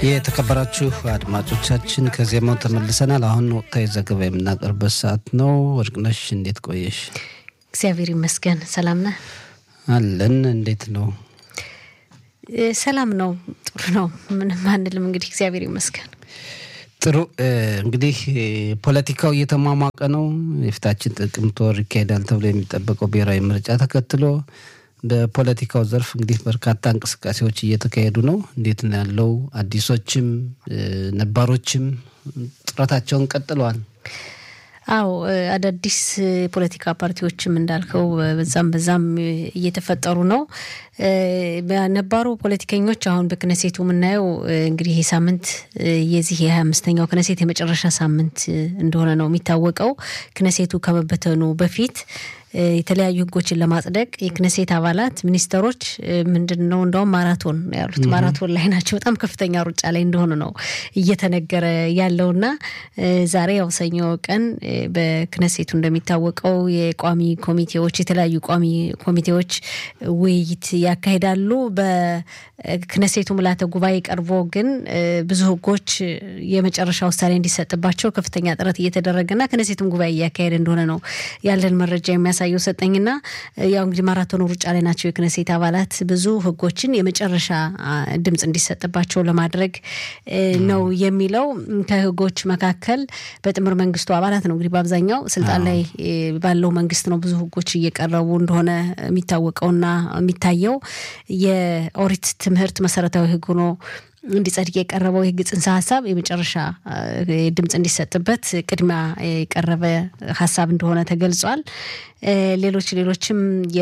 የተከበራችሁ አድማጮቻችን ከዜማው ተመልሰናል። አሁን ወቅታዊ ዘገባ የምናቀርበት ሰዓት ነው። ወርቅነሽ እንዴት ቆየሽ? እግዚአብሔር ይመስገን። ሰላም ነህ? አለን። እንዴት ነው? ሰላም ነው። ጥሩ ነው። ምንም አንልም። እንግዲህ እግዚአብሔር ይመስገን። ጥሩ እንግዲህ ፖለቲካው እየተሟሟቀ ነው። የፊታችን ጥቅምት ወር ይካሄዳል ተብሎ የሚጠበቀው ብሔራዊ ምርጫ ተከትሎ በፖለቲካው ዘርፍ እንግዲህ በርካታ እንቅስቃሴዎች እየተካሄዱ ነው። እንዴት ነው ያለው? አዲሶችም ነባሮችም ጥረታቸውን ቀጥለዋል። አዎ አዳዲስ ፖለቲካ ፓርቲዎችም እንዳልከው በዛም በዛም እየተፈጠሩ ነው። ነባሩ ፖለቲከኞች አሁን በክነሴቱ የምናየው እንግዲህ ይህ ሳምንት የዚህ የሀያ አምስተኛው ክነሴት የመጨረሻ ሳምንት እንደሆነ ነው የሚታወቀው። ክነሴቱ ከመበተኑ በፊት የተለያዩ ሕጎችን ለማጽደቅ የክነሴት አባላት ሚኒስተሮች ምንድን ነው እንደውም ማራቶን ያሉት ማራቶን ላይ ናቸው። በጣም ከፍተኛ ሩጫ ላይ እንደሆኑ ነው እየተነገረ ያለውና ዛሬ ያው ሰኞ ቀን በክነሴቱ እንደሚታወቀው የቋሚ ኮሚቴዎች የተለያዩ ቋሚ ኮሚቴዎች ውይይት ያካሂዳሉ። በክነሴቱ ምልዓተ ጉባኤ ቀርቦ ግን ብዙ ሕጎች የመጨረሻ ውሳኔ እንዲሰጥባቸው ከፍተኛ ጥረት እየተደረገና ክነሴቱም ጉባኤ እያካሄደ እንደሆነ ነው ያለን መረጃ የሚያሳ የሚያሳየው ሰጠኝና ያው እንግዲህ ማራቶኑ ሩጫ ላይ ናቸው የክነሴት አባላት ብዙ ህጎችን የመጨረሻ ድምፅ እንዲሰጥባቸው ለማድረግ ነው የሚለው። ከህጎች መካከል በጥምር መንግስቱ አባላት ነው እንግዲህ በአብዛኛው ስልጣን ላይ ባለው መንግስት ነው ብዙ ህጎች እየቀረቡ እንደሆነ የሚታወቀውና የሚታየው የኦሪት ትምህርት መሰረታዊ ህግ ሆኖ እንዲጸድቅ የቀረበው የህግ ጽንሰ ሀሳብ የመጨረሻ ድምፅ እንዲሰጥበት ቅድሚያ የቀረበ ሀሳብ እንደሆነ ተገልጿል። ሌሎች ሌሎችም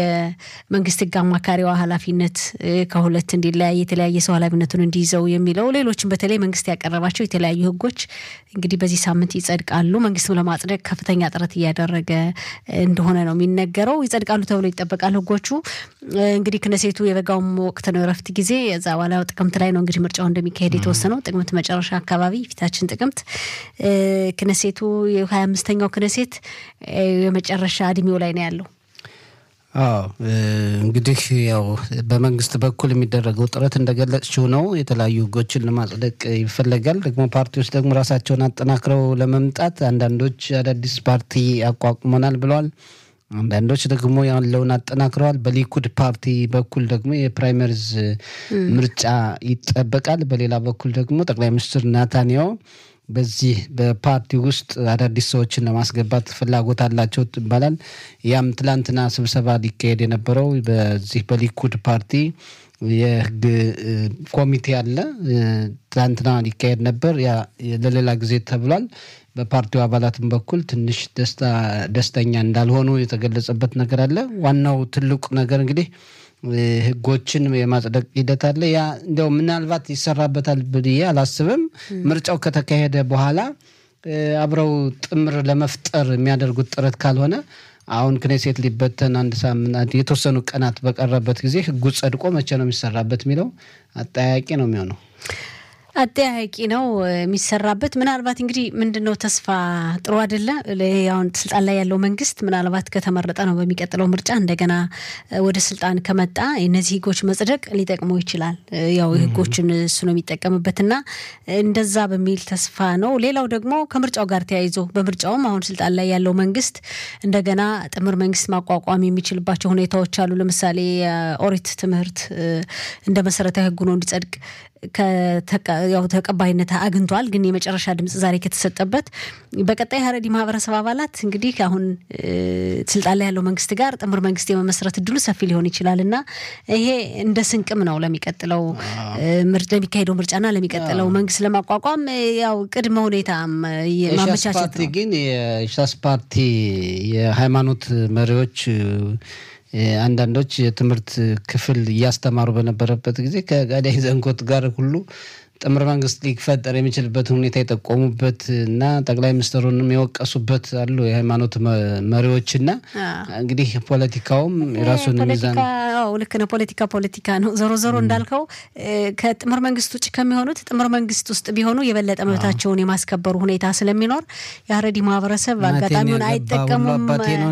የመንግስት ህግ አማካሪዋ ኃላፊነት ከሁለት እንዲለያይ የተለያየ ሰው ኃላፊነቱን እንዲይዘው የሚለው ሌሎችም በተለይ መንግስት ያቀረባቸው የተለያዩ ህጎች እንግዲህ በዚህ ሳምንት ይጸድቃሉ። መንግስትም ለማጽደቅ ከፍተኛ ጥረት እያደረገ እንደሆነ ነው የሚነገረው። ይጸድቃሉ ተብሎ ይጠበቃል። ህጎቹ እንግዲህ ክነሴቱ የበጋውም ወቅት ነው የረፍት ጊዜ። እዛ በኋላ ጥቅምት ላይ ነው እንግዲህ ምርጫው እንደሚካሄድ የተወሰነው ጥቅምት መጨረሻ አካባቢ ፊታችን ጥቅምት ክነሴቱ የሀያ አምስተኛው ክነሴት የመጨረሻ እድሜው ላይ ነው ያለው። አዎ እንግዲህ ያው በመንግስት በኩል የሚደረገው ጥረት እንደገለጽችው ነው። የተለያዩ ህጎችን ለማጽደቅ ይፈለጋል። ደግሞ ፓርቲዎች ደግሞ ራሳቸውን አጠናክረው ለመምጣት አንዳንዶች አዳዲስ ፓርቲ አቋቁመናል ብለዋል። አንዳንዶች ደግሞ ያለውን አጠናክረዋል። በሊኩድ ፓርቲ በኩል ደግሞ የፕራይመሪዝ ምርጫ ይጠበቃል። በሌላ በኩል ደግሞ ጠቅላይ ሚኒስትር ናታንያሁ በዚህ በፓርቲ ውስጥ አዳዲስ ሰዎችን ለማስገባት ፍላጎት አላቸው ይባላል። ያም ትላንትና ስብሰባ ሊካሄድ የነበረው በዚህ በሊኩድ ፓርቲ የህግ ኮሚቴ አለ። ትላንትና ሊካሄድ ነበር። ያ ለሌላ ጊዜ ተብሏል። በፓርቲው አባላትም በኩል ትንሽ ደስተኛ እንዳልሆኑ የተገለጸበት ነገር አለ። ዋናው ትልቁ ነገር እንግዲህ ህጎችን የማጽደቅ ሂደት አለ። ያ እንዲያው ምናልባት ይሰራበታል ብዬ አላስብም። ምርጫው ከተካሄደ በኋላ አብረው ጥምር ለመፍጠር የሚያደርጉት ጥረት ካልሆነ አሁን ክኔሴት ሊበተን አንድ ሳምንት የተወሰኑ ቀናት በቀረበት ጊዜ ህጉ ጸድቆ መቼ ነው የሚሰራበት የሚለው አጠያያቂ ነው የሚሆነው። አጠያያቂ ነው የሚሰራበት። ምናልባት እንግዲህ ምንድን ነው ተስፋ ጥሩ አይደለ? አሁን ስልጣን ላይ ያለው መንግስት ምናልባት ከተመረጠ ነው በሚቀጥለው ምርጫ እንደገና ወደ ስልጣን ከመጣ እነዚህ ህጎች መጽደቅ ሊጠቅመው ይችላል። ያው ህጎችን እሱ ነው የሚጠቀምበትና እንደዛ በሚል ተስፋ ነው። ሌላው ደግሞ ከምርጫው ጋር ተያይዞ በምርጫውም አሁን ስልጣን ላይ ያለው መንግስት እንደገና ጥምር መንግስት ማቋቋም የሚችልባቸው ሁኔታዎች አሉ። ለምሳሌ ኦሪት ትምህርት እንደ መሰረታዊ ህጉ ነው እንዲጸድቅ ያው ተቀባይነት አግኝቷል። ግን የመጨረሻ ድምፅ ዛሬ ከተሰጠበት በቀጣይ ሀረሪ ማህበረሰብ አባላት እንግዲህ አሁን ስልጣን ላይ ያለው መንግስት ጋር ጥምር መንግስት የመመስረት እድሉ ሰፊ ሊሆን ይችላል እና ይሄ እንደ ስንቅም ነው ለሚቀጥለው ለሚካሄደው ምርጫና ለሚቀጥለው መንግስት ለማቋቋም ያው ቅድመ ሁኔታ ማመቻቸት ነው። ግን የሻስ ፓርቲ የሃይማኖት መሪዎች አንዳንዶች የትምህርት ክፍል እያስተማሩ በነበረበት ጊዜ ከጋዳይ ዘንኮት ጋር ሁሉ ጥምር መንግስት ሊፈጠር የሚችልበትን ሁኔታ የጠቆሙበት እና ጠቅላይ ሚኒስትሩንም የወቀሱበት አሉ የሃይማኖት መሪዎችና እንግዲህ ፖለቲካውም የራሱን ሚዛን ልክ ነው። ፖለቲካ ፖለቲካ ነው። ዞሮ ዞሮ እንዳልከው ከጥምር መንግስት ውጭ ከሚሆኑት ጥምር መንግስት ውስጥ ቢሆኑ የበለጠ መብታቸውን የማስከበሩ ሁኔታ ስለሚኖር የሀረዲ ማህበረሰብ አጋጣሚውን አይጠቀሙም።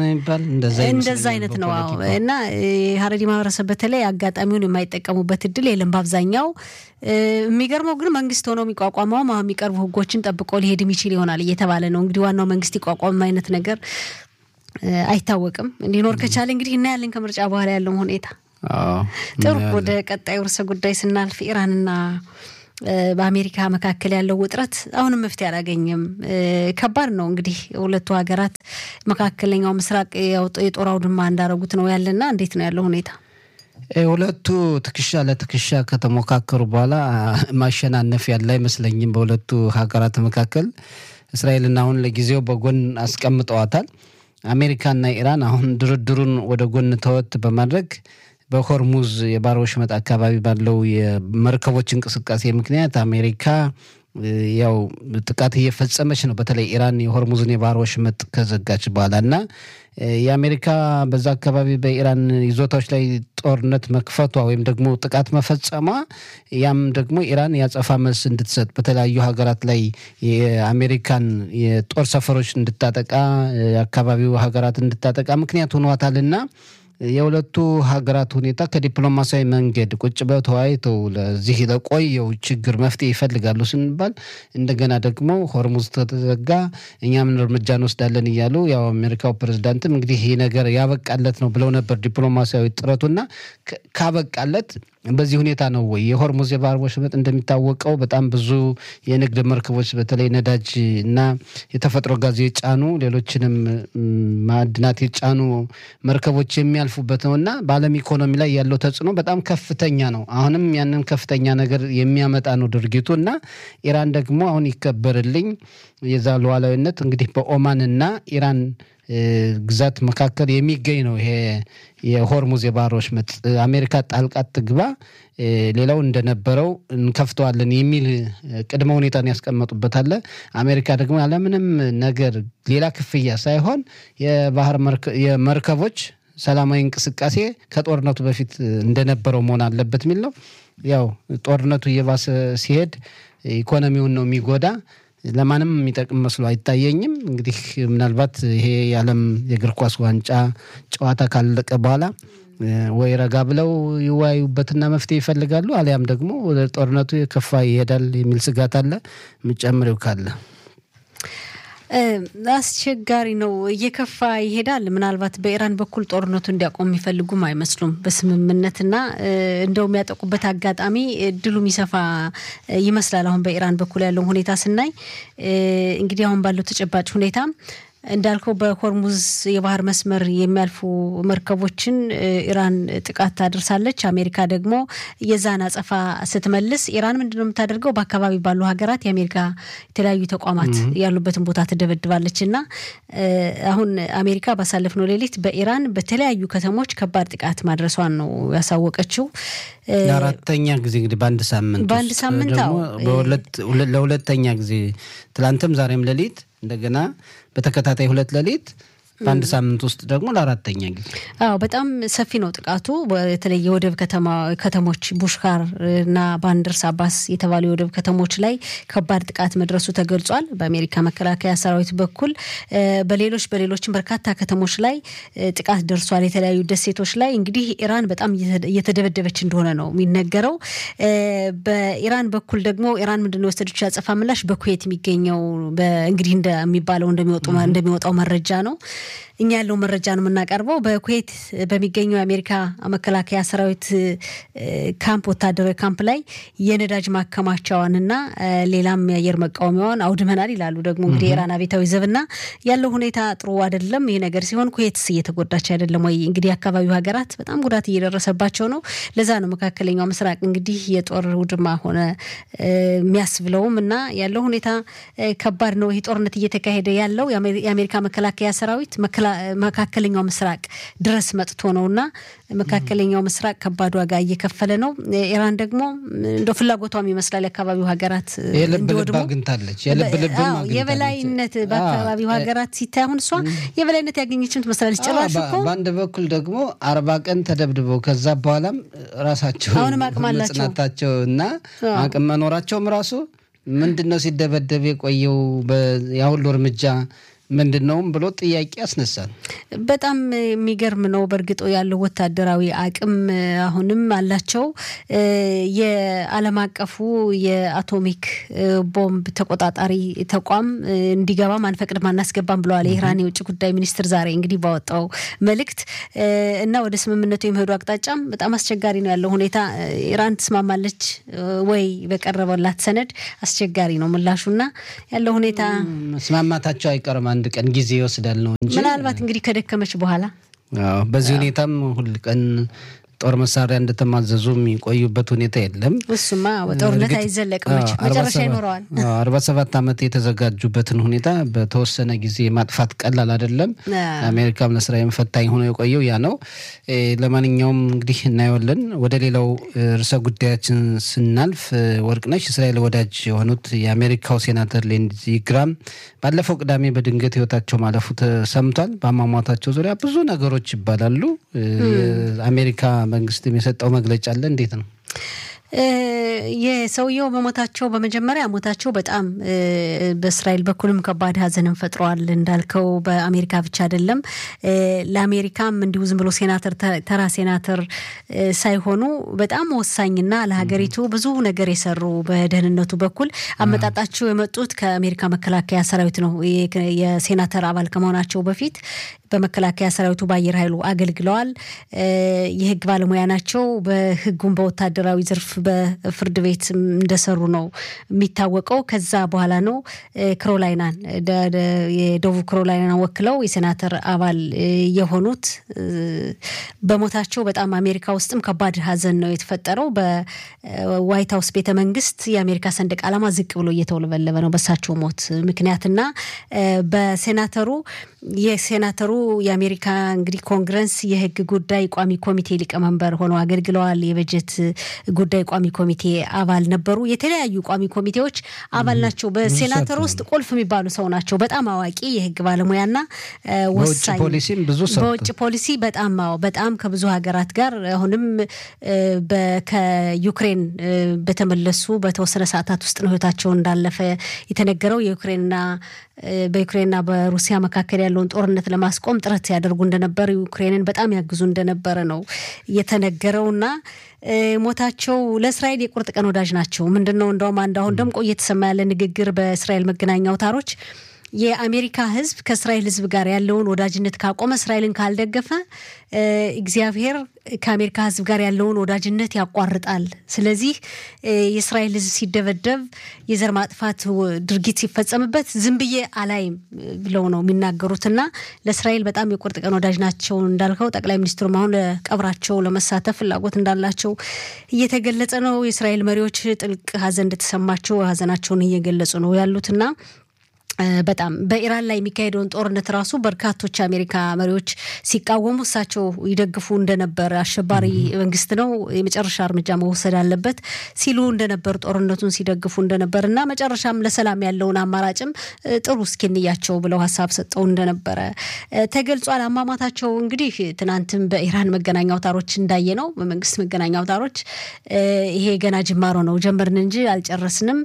እንደዛ አይነት ነው እና የሀረዲ ማህበረሰብ በተለይ አጋጣሚውን የማይጠቀሙበት እድል የለም። በአብዛኛው የሚገርመው ግን መንግስት ሆኖ የሚቋቋመውም አሁን የሚቀርቡ ህጎችን ጠብቆ ሊሄድ የሚችል ይሆናል እየተባለ ነው። እንግዲህ ዋናው መንግስት ይቋቋም አይነት ነገር አይታወቅም። እንዲኖር ከቻለ እንግዲህ እናያለን ከምርጫ በኋላ ያለውን ሁኔታ። ጥሩ ወደ ቀጣዩ ርዕሰ ጉዳይ ስናልፍ ኢራንና በአሜሪካ መካከል ያለው ውጥረት አሁንም መፍትሄ አላገኘም። ከባድ ነው እንግዲህ ሁለቱ ሀገራት መካከለኛው ምስራቅ የጦር አውድማ እንዳረጉት ነው ያለና እንዴት ነው ያለው ሁኔታ? ሁለቱ ትከሻ ለትከሻ ከተሞካከሩ በኋላ ማሸናነፍ ያለ አይመስለኝም። በሁለቱ ሀገራት መካከል እስራኤልና አሁን ለጊዜው በጎን አስቀምጠዋታል። አሜሪካና ኢራን አሁን ድርድሩን ወደ ጎን ተወት በማድረግ በሆርሙዝ የባህረ ወሽመጥ አካባቢ ባለው የመርከቦች እንቅስቃሴ ምክንያት አሜሪካ ያው ጥቃት እየፈጸመች ነው። በተለይ ኢራን የሆርሙዝን የባህረ ወሽመጥ ከዘጋች በኋላ እና የአሜሪካ በዛ አካባቢ በኢራን ይዞታዎች ላይ ጦርነት መክፈቷ ወይም ደግሞ ጥቃት መፈጸሟ ያም ደግሞ ኢራን ያጸፋ መልስ እንድትሰጥ በተለያዩ ሀገራት ላይ የአሜሪካን የጦር ሰፈሮች እንድታጠቃ የአካባቢው ሀገራት እንድታጠቃ ምክንያት ሆኗታልና የሁለቱ ሀገራት ሁኔታ ከዲፕሎማሲያዊ መንገድ ቁጭ ብለው ተወያይተው ለዚህ ለቆየው ችግር መፍትሄ ይፈልጋሉ ስንባል እንደገና ደግሞ ሆርሙዝ ተዘጋ፣ እኛም እርምጃ እንወስዳለን እያሉ ያው አሜሪካው ፕሬዚዳንትም እንግዲህ ይህ ነገር ያበቃለት ነው ብለው ነበር ዲፕሎማሲያዊ ጥረቱና ካበቃለት በዚህ ሁኔታ ነው ወይ? የሆርሙዝ የባህር ወሽመጥ እንደሚታወቀው በጣም ብዙ የንግድ መርከቦች በተለይ ነዳጅ እና የተፈጥሮ ጋዝ የጫኑ ሌሎችንም ማዕድናት የጫኑ መርከቦች የሚያልፉበት ነው እና በዓለም ኢኮኖሚ ላይ ያለው ተጽዕኖ በጣም ከፍተኛ ነው። አሁንም ያንን ከፍተኛ ነገር የሚያመጣ ነው ድርጊቱ እና ኢራን ደግሞ አሁን ይከበርልኝ የዛ ሉዓላዊነት እንግዲህ በኦማን እና ኢራን ግዛት መካከል የሚገኝ ነው። ይሄ የሆርሙዝ የባህር ወሽመጥ አሜሪካ ጣልቃት ትግባ፣ ሌላው እንደነበረው እንከፍተዋለን የሚል ቅድመ ሁኔታን ያስቀመጡበታለ። አሜሪካ ደግሞ ያለምንም ነገር ሌላ ክፍያ ሳይሆን የባህር የመርከቦች ሰላማዊ እንቅስቃሴ ከጦርነቱ በፊት እንደነበረው መሆን አለበት የሚል ነው። ያው ጦርነቱ እየባሰ ሲሄድ ኢኮኖሚውን ነው የሚጎዳ ለማንም የሚጠቅም መስሎ አይታየኝም። እንግዲህ ምናልባት ይሄ የዓለም የእግር ኳስ ዋንጫ ጨዋታ ካለቀ በኋላ ወይ ረጋ ብለው ይወያዩበትና መፍትሄ ይፈልጋሉ፣ አሊያም ደግሞ ወደ ጦርነቱ የከፋ ይሄዳል የሚል ስጋት አለ። የምጨምሬው ካለ አስቸጋሪ ነው። እየከፋ ይሄዳል። ምናልባት በኢራን በኩል ጦርነቱ እንዲያቆም የሚፈልጉም አይመስሉም በስምምነትና እንደው የሚያጠቁበት አጋጣሚ እድሉ የሚሰፋ ይመስላል። አሁን በኢራን በኩል ያለውን ሁኔታ ስናይ እንግዲህ አሁን ባለው ተጨባጭ ሁኔታ እንዳልከው በሆርሙዝ የባህር መስመር የሚያልፉ መርከቦችን ኢራን ጥቃት ታደርሳለች። አሜሪካ ደግሞ የዛን አጸፋ ስትመልስ ኢራን ምንድነው የምታደርገው? በአካባቢ ባሉ ሀገራት የአሜሪካ የተለያዩ ተቋማት ያሉበትን ቦታ ትደበድባለች እና አሁን አሜሪካ ባሳለፍነው ሌሊት በኢራን በተለያዩ ከተሞች ከባድ ጥቃት ማድረሷን ነው ያሳወቀችው። ለአራተኛ ጊዜ እንግዲህ በአንድ ሳምንት በአንድ ሳምንት ለሁለተኛ ጊዜ ትላንትም ዛሬም ሌሊት እንደገና በተከታታይ ሁለት ሌሊት በአንድ ሳምንት ውስጥ ደግሞ ለአራተኛ ጊዜ። አዎ በጣም ሰፊ ነው ጥቃቱ። በተለይ የወደብ ከተሞች ቡሽካር እና ባንደርስ አባስ የተባሉ የወደብ ከተሞች ላይ ከባድ ጥቃት መድረሱ ተገልጿል። በአሜሪካ መከላከያ ሰራዊት በኩል በሌሎች በሌሎችም በርካታ ከተሞች ላይ ጥቃት ደርሷል። የተለያዩ ደሴቶች ላይ እንግዲህ ኢራን በጣም እየተደበደበች እንደሆነ ነው የሚነገረው። በኢራን በኩል ደግሞ ኢራን ምንድነው የወሰደችው ያጸፋ ምላሽ በኩዌት የሚገኘው እንግዲህ እንደሚባለው እንደሚወጣው መረጃ ነው እኛ ያለው መረጃ ነው የምናቀርበው። በኩዌት በሚገኘው የአሜሪካ መከላከያ ሰራዊት ካምፕ ወታደራዊ ካምፕ ላይ የነዳጅ ማከማቻዋንና ሌላም የአየር መቃወሚያዋን አውድመናል ይላሉ። ደግሞ እንግዲህ የኢራን አብዮታዊ ዘብና ያለው ሁኔታ ጥሩ አይደለም። ይሄ ነገር ሲሆን ኩዌትስ እየተጎዳች አይደለም ወይ? እንግዲህ የአካባቢው ሀገራት በጣም ጉዳት እየደረሰባቸው ነው። ለዛ ነው መካከለኛው ምስራቅ እንግዲህ የጦር ውድማ ሆነ የሚያስብለውም እና ያለው ሁኔታ ከባድ ነው። ይህ ጦርነት እየተካሄደ ያለው የአሜሪካ መከላከያ ሰራዊት መካከለኛው ምስራቅ ድረስ መጥቶ ነው እና መካከለኛው ምስራቅ ከባድ ዋጋ እየከፈለ ነው። ኢራን ደግሞ እንደ ፍላጎቷም ይመስላል የአካባቢው ሀገራት እንዲወድሙ አግኝታለች። የበላይነት በአካባቢው ሀገራት ሲታይ አሁን እሷ የበላይነት ያገኘችም ትመስላለች። ጭራሽ እኮ በአንድ በኩል ደግሞ አርባ ቀን ተደብድበው ከዛ በኋላም ራሳቸው አሁንም አቅም አላቸው መጽናታቸው እና አቅም መኖራቸውም ራሱ ምንድን ነው ሲደበደብ የቆየው ያሁሉ እርምጃ ምንድን ነውም ብሎ ጥያቄ ያስነሳል። በጣም የሚገርም ነው። በእርግጦ ያለው ወታደራዊ አቅም አሁንም አላቸው። የዓለም አቀፉ የአቶሚክ ቦምብ ተቆጣጣሪ ተቋም እንዲገባም አንፈቅድም አናስገባም ብለዋል የኢራን የውጭ ጉዳይ ሚኒስትር ዛሬ እንግዲህ ባወጣው መልእክት እና ወደ ስምምነቱ የመሄዱ አቅጣጫም በጣም አስቸጋሪ ነው ያለው ሁኔታ። ኢራን ትስማማለች ወይ በቀረበላት ሰነድ አስቸጋሪ ነው ምላሹና ያለው ሁኔታ መስማማታቸው አይቀርም። አንድ ቀን ጊዜ ይወስዳል ነው እንጂ ምናልባት እንግዲህ ከደከመች በኋላ በዚህ ሁኔታም ሁል ቀን ጦር መሳሪያ እንደተማዘዙ የሚቆዩበት ሁኔታ የለም። እሱማ ጦርነት አይዘለቅም፣ መጨረሻ ይኖረዋል። አርባ ሰባት ዓመት የተዘጋጁበትን ሁኔታ በተወሰነ ጊዜ ማጥፋት ቀላል አይደለም። ለአሜሪካም ለእስራኤል ፈታኝ ሆኖ የቆየው ያ ነው። ለማንኛውም እንግዲህ እናየዋለን። ወደ ሌላው ርዕሰ ጉዳያችን ስናልፍ ወርቅነሽ እስራኤል ወዳጅ የሆኑት የአሜሪካው ሴናተር ሊንድዚ ግራም ባለፈው ቅዳሜ በድንገት ህይወታቸው ማለፉ ተሰምቷል። በአሟሟታቸው ዙሪያ ብዙ ነገሮች ይባላሉ። የአሜሪካ መንግስት የሰጠው መግለጫ አለ። እንዴት ነው? የሰውየው በሞታቸው በመጀመሪያ ሞታቸው በጣም በእስራኤል በኩልም ከባድ ሐዘንን ፈጥረዋል። እንዳልከው በአሜሪካ ብቻ አይደለም፣ ለአሜሪካም እንዲሁ ዝም ብሎ ሴናተር ተራ ሴናተር ሳይሆኑ በጣም ወሳኝና ለሀገሪቱ ብዙ ነገር የሰሩ በደህንነቱ በኩል አመጣጣቸው የመጡት ከአሜሪካ መከላከያ ሰራዊት ነው። የሴናተር አባል ከመሆናቸው በፊት በመከላከያ ሰራዊቱ በአየር ኃይሉ አገልግለዋል። የህግ ባለሙያ ናቸው። በህጉም በወታደራዊ ዘርፍ በፍርድ ቤት እንደሰሩ ነው የሚታወቀው። ከዛ በኋላ ነው ክሮላይናን የደቡብ ክሮላይናን ወክለው የሴናተር አባል የሆኑት። በሞታቸው በጣም አሜሪካ ውስጥም ከባድ ሀዘን ነው የተፈጠረው። በዋይት ሀውስ ቤተ መንግስት የአሜሪካ ሰንደቅ ዓላማ ዝቅ ብሎ እየተውለበለበ ነው በሳቸው ሞት ምክንያትና በሴናተሩ የሴናተሩ የአሜሪካ እንግዲህ ኮንግረስ የህግ ጉዳይ ቋሚ ኮሚቴ ሊቀመንበር ሆነው አገልግለዋል። የበጀት ጉዳይ ቋሚ ኮሚቴ አባል ነበሩ። የተለያዩ ቋሚ ኮሚቴዎች አባል ናቸው። በሴናተር ውስጥ ቁልፍ የሚባሉ ሰው ናቸው። በጣም አዋቂ የህግ ባለሙያና ወሳኝ በውጭ ፖሊሲ በጣም በጣም ከብዙ ሀገራት ጋር አሁንም ከዩክሬን በተመለሱ በተወሰነ ሰዓታት ውስጥ ነው ህይወታቸው እንዳለፈ የተነገረው የዩክሬንና በዩክሬንና በሩሲያ መካከል ያለውን ጦርነት ለማስቆም ጥረት ሲያደርጉ እንደነበር ዩክሬንን በጣም ያግዙ እንደነበረ ነው የተነገረውና ሞታቸው ለእስራኤል የቁርጥ ቀን ወዳጅ ናቸው። ምንድን ነው እንደውም አንድ አሁን ደምቆ እየተሰማ ያለ ንግግር በእስራኤል መገናኛ አውታሮች የአሜሪካ ህዝብ ከእስራኤል ህዝብ ጋር ያለውን ወዳጅነት ካቆመ፣ እስራኤልን ካልደገፈ እግዚአብሔር ከአሜሪካ ህዝብ ጋር ያለውን ወዳጅነት ያቋርጣል። ስለዚህ የእስራኤል ህዝብ ሲደበደብ፣ የዘር ማጥፋት ድርጊት ሲፈጸምበት ዝም ብዬ አላይም ብለው ነው የሚናገሩትና ለእስራኤል በጣም የቁርጥ ቀን ወዳጅ ናቸው እንዳልከው ጠቅላይ ሚኒስትሩም አሁን ለቀብራቸው ለመሳተፍ ፍላጎት እንዳላቸው እየተገለጸ ነው። የእስራኤል መሪዎች ጥልቅ ሀዘን እንደተሰማቸው ሀዘናቸውን እየገለጹ ነው ያሉትና በጣም በኢራን ላይ የሚካሄደውን ጦርነት ራሱ በርካቶች የአሜሪካ መሪዎች ሲቃወሙ እሳቸው ይደግፉ እንደነበር አሸባሪ መንግስት ነው የመጨረሻ እርምጃ መወሰድ አለበት ሲሉ እንደነበር ጦርነቱን ሲደግፉ እንደነበር እና መጨረሻም ለሰላም ያለውን አማራጭም ጥሩ እስኪንያቸው ብለው ሀሳብ ሰጠው እንደነበረ ተገልጿል። አሟሟታቸው እንግዲህ ትናንትም በኢራን መገናኛ አውታሮች እንዳየ ነው በመንግስት መገናኛ አውታሮች ይሄ ገና ጅማሮ ነው ጀመርን እንጂ አልጨረስንም፣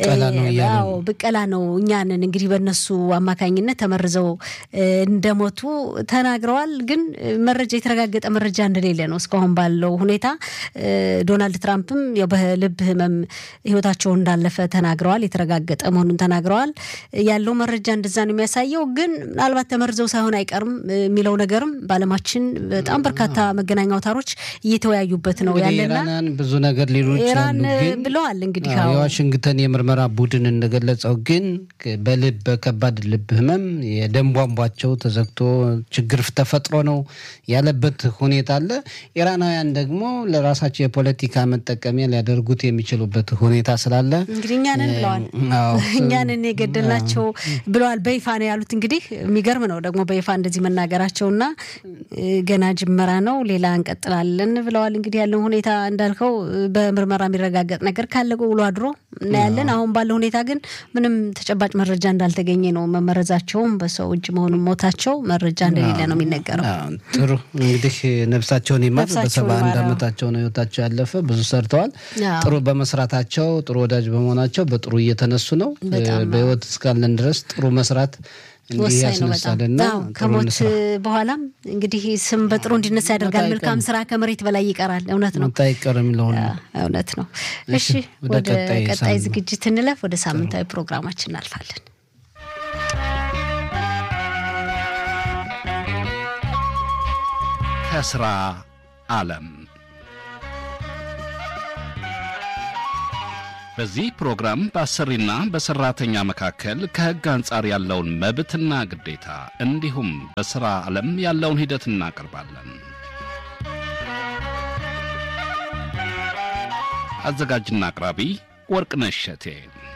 ብቀላ ነው እኛንን እንግዲህ በእነሱ አማካኝነት ተመርዘው እንደሞቱ ተናግረዋል። ግን መረጃ የተረጋገጠ መረጃ እንደሌለ ነው እስካሁን ባለው ሁኔታ። ዶናልድ ትራምፕም በልብ ህመም ህይወታቸው እንዳለፈ ተናግረዋል። የተረጋገጠ መሆኑን ተናግረዋል። ያለው መረጃ እንደዛ ነው የሚያሳየው። ግን ምናልባት ተመርዘው ሳይሆን አይቀርም የሚለው ነገርም በዓለማችን በጣም በርካታ መገናኛ አውታሮች እየተወያዩበት ነው ያለና ብዙ ነገር ሊሉ ኢራን ብለዋል። እንግዲህ የዋሽንግተን የምርመራ ቡድን እንደገለጸው ግን በልብ በከባድ ልብ ህመም የደም ቧንቧቸው ተዘግቶ ችግር ተፈጥሮ ነው ያለበት ሁኔታ አለ። ኢራናውያን ደግሞ ለራሳቸው የፖለቲካ መጠቀሚያ ሊያደርጉት የሚችሉበት ሁኔታ ስላለ እንግዲህ እኛንን ብለዋል። እኛንን የገደልናቸው ብለዋል። በይፋ ነው ያሉት። እንግዲህ የሚገርም ነው ደግሞ በይፋ እንደዚህ መናገራቸውና ገና ጅመራ ነው፣ ሌላ እንቀጥላለን ብለዋል። እንግዲህ ያለውን ሁኔታ እንዳልከው በምርመራ የሚረጋገጥ ነገር ካለ ውሎ አድሮ እናያለን። አሁን ባለው ሁኔታ ግን ምንም ተጨባጭ መረጃ እንዳልተገኘ ነው። መመረዛቸውም በሰው እጅ መሆኑን ሞታቸው መረጃ እንደሌለ ነው የሚነገረው። ጥሩ እንግዲህ ነፍሳቸውን ይማር። በሰባ አንድ ዓመታቸው ነው ህይወታቸው ያለፈ። ብዙ ሰርተዋል። ጥሩ በመስራታቸው ጥሩ ወዳጅ በመሆናቸው በጥሩ እየተነሱ ነው። በህይወት እስካለን ድረስ ጥሩ መስራት እንዲህ ወሳኝ ነው በጣም ያስነሳልና አዎ፣ ጥሩ ከሞት እንስራ። በኋላም እንግዲህ ስም በጥሩ እንዲነሳ ያደርጋል። አይቀርም። መልካም ስራ ከመሬት በላይ ይቀራል። እውነት ነው። ሞት አይቀርም ለሁሉ። እውነት ነው። እሺ፣ እሺ ወደ ወደ ቀጣይ ቀጣይ ሳምንት። ዝግጅት እንለፍ። ወደ ሳምንታዊ ፕሮግራማችን እናልፋለን። ከስራ ዓለም በዚህ ፕሮግራም በአሰሪና በሰራተኛ መካከል ከሕግ አንጻር ያለውን መብትና ግዴታ እንዲሁም በሥራ ዓለም ያለውን ሂደት እናቀርባለን። አዘጋጅና አቅራቢ ወርቅነሽ እሸቴ።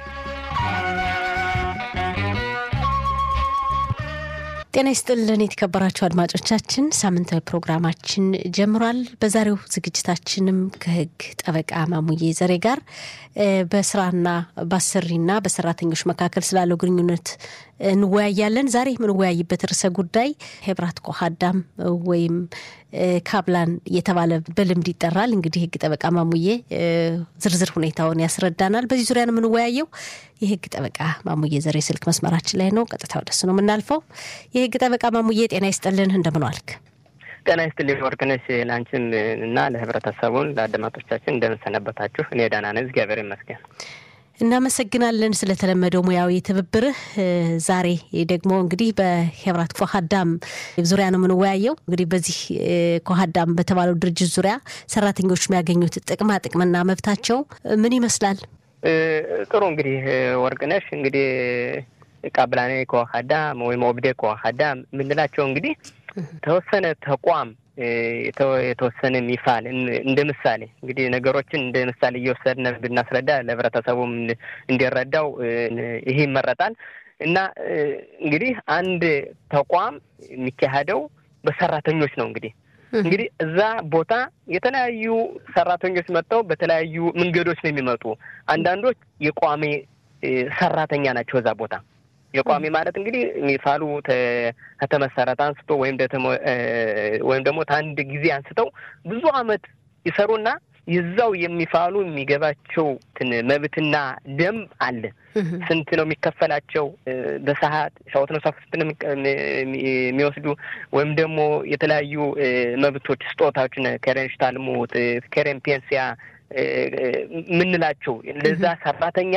ጤና ይስጥልን የተከበራችሁ አድማጮቻችን፣ ሳምንታዊ ፕሮግራማችን ጀምሯል። በዛሬው ዝግጅታችንም ከህግ ጠበቃ ማሙዬ ዘሬ ጋር እ በስራና በአሰሪና በሰራተኞች መካከል ስላለው ግንኙነት እንወያያለን። ዛሬ የምንወያይበት ርዕሰ ጉዳይ ሄብራት ኮሃዳም ወይም እ ካብላን የተባለ በልምድ ይጠራል። እንግዲህ ህግ ጠበቃ ማሙዬ እ ዝርዝር ሁኔታውን ያስረዳናል። በዚህ ዙሪያ ነው የምንወያየው። የህግ ጠበቃ ማሙዬ ዘሬ ስልክ መስመራችን ላይ ነው። ቀጥታ ወደሱ ነው የምናልፈው። የህግ ጠበቃ ማሙዬ ጤና ይስጥልን፣ እንደምን ዋልክ? ጤና ይስጥልኝ ወርቅነሽ፣ ለአንቺም እና ለህብረተሰቡን ለአድማጮቻችን እንደምንሰነበታችሁ። እኔ ደህና ነኝ፣ እግዚአብሔር ይመስገን። እናመሰግናለን ስለተለመደው ሙያዊ ትብብርህ። እ ዛሬ ደግሞ እንግዲህ በሄብራት ኮሃዳም ዙሪያ ነው የምንወያየው። እንግዲህ በዚህ እ ኮሃዳም በተባለው ድርጅት ዙሪያ ሰራተኞች የሚያገኙት ጥቅማ ጥቅምና መብታቸው ምን ይመስላል? እ ጥሩ እንግዲህ ወርቅነሽ፣ እንግዲህ ቃብላኔ ከዋካዳ ወይም ኦብዴ ከዋካዳ የምንላቸው እንግዲህ ተወሰነ ተቋም እ የተ- የተወሰነ ሚፋል እን- እንደ ምሳሌ እንግዲህ ነገሮችን እንደ ምሳሌ እየወሰድን ብናስረዳ ለህብረተሰቡም እንዲ- እንዲረዳው እ ይሄ ይመረጣል እና እ እንግዲህ አንድ ተቋም የሚካሄደው በሰራተኞች ነው እንግዲህ እንግዲህ እዛ ቦታ የተለያዩ ሰራተኞች መጥተው በተለያዩ መንገዶች ነው የሚመጡ። አንዳንዶች የቋሚ እ ሰራተኛ ናቸው እዛ ቦታ። የቋሚ ማለት እንግዲህ ሚፋሉ ተ- ከተመሰረተ አንስቶ ወይም ደተሞ- እ ወይም ደግሞ ከአንድ ጊዜ አንስተው ብዙ አመት ይሰሩና የዛው የሚፋሉ የሚገባቸው ትን መብትና ደንብ አለ። ስንት ነው የሚከፈላቸው? እ በሰዓት ሻወት ነው ስንት ነው የሚቀ- የሚ- የሚወስዱ ወይም ደግሞ የተለያዩ እ መብቶች ስጦታዎችን ከሬን ሽታልሙት ከሬን ፔንሲያ እ እ የምንላቸው ለዛ ሰራተኛ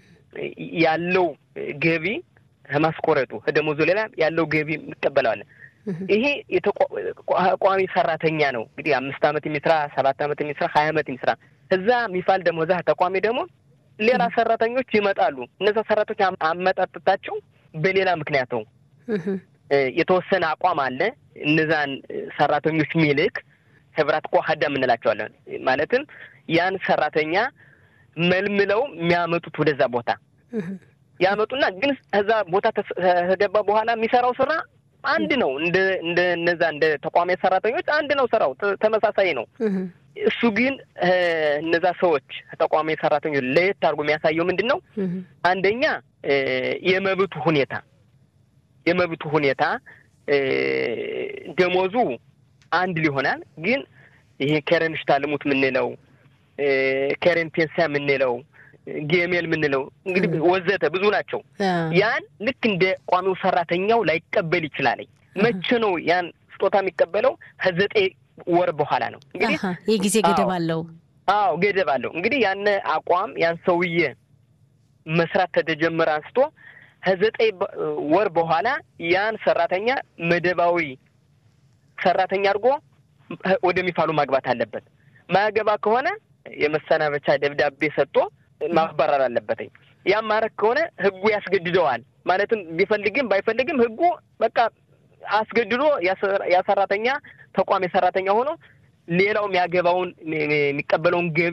ያለው ገቢ ከማስቆረጡ ከደሞዙ ሌላ ያለው ገቢ እንቀበለዋለን። ይሄ የተቋ- ቋሚ ሰራተኛ ነው እንግዲህ አምስት አመት የሚስራ ሰባት አመት የሚስራ ሀያ አመት የሚስራ እዛ የሚፋል ደግሞ እዛ ተቋሚ ደግሞ ሌላ ሰራተኞች ይመጣሉ። እነዛ ሰራተኞች አም- አመጣጠታቸው በሌላ ምክንያት ነው። እ የተወሰነ አቋም አለ። እነዛን እ ሰራተኞች ሚልክ ህብራት ኮሃዳ የምንላቸዋለን። ማለትም ያን ሰራተኛ መልምለው የሚያመጡት ወደዛ ቦታ ያመጡና ግን እዛ ቦታ ተስ- ከገባ በኋላ የሚሰራው ስራ አንድ ነው። እንደ እንደ እነዛ እንደ ተቋሚ ሰራተኞች አንድ ነው ስራው ተ- ተመሳሳይ ነው። እሱ ግን እ እነዛ ሰዎች ተቋሚ ሰራተኞች ለየት አድርጎ የሚያሳየው ምንድን ነው? አንደኛ እ የመብቱ ሁኔታ የመብቱ ሁኔታ እ ደሞዙ አንድ ሊሆናል። ግን ይሄ ከረን ሽታልሙት የምንለው እ ከረን ፔንሲያ የምንለው ጌሜል የምንለው እንግዲህ ወዘተ ብዙ ናቸው። ያን ልክ እንደ ቋሚው ሰራተኛው ላይቀበል ይችላል። መቼ ነው ያን ስጦታ የሚቀበለው? ከዘጠኝ ወር በኋላ ነው እንግዲህ አሀ፣ የጊዜ ገደብ አዎ። አለው። አዎ ገደብ አለው። እንግዲህ ያን አቋም ያን ሰውዬ መስራት ከተጀመረ አንስቶ ከዘጠኝ በ- ወር በኋላ ያን ሰራተኛ መደባዊ ሰራተኛ አድርጎ ወደሚፋሉ ማግባት አለበት። ማያገባ ከሆነ የመሰናበቻ ደብዳቤ ሰጥቶ ማባረር አለበትኝ። ያም ማድረግ ከሆነ ህጉ ያስገድደዋል። ማለትም ቢፈልግም ባይፈልግም ህጉ በቃ አስገድዶ ያ ሰራተኛ ተቋሚ ሰራተኛ ሆኖ ሌላው የሚያገባውን የሚቀበለውን ገቢ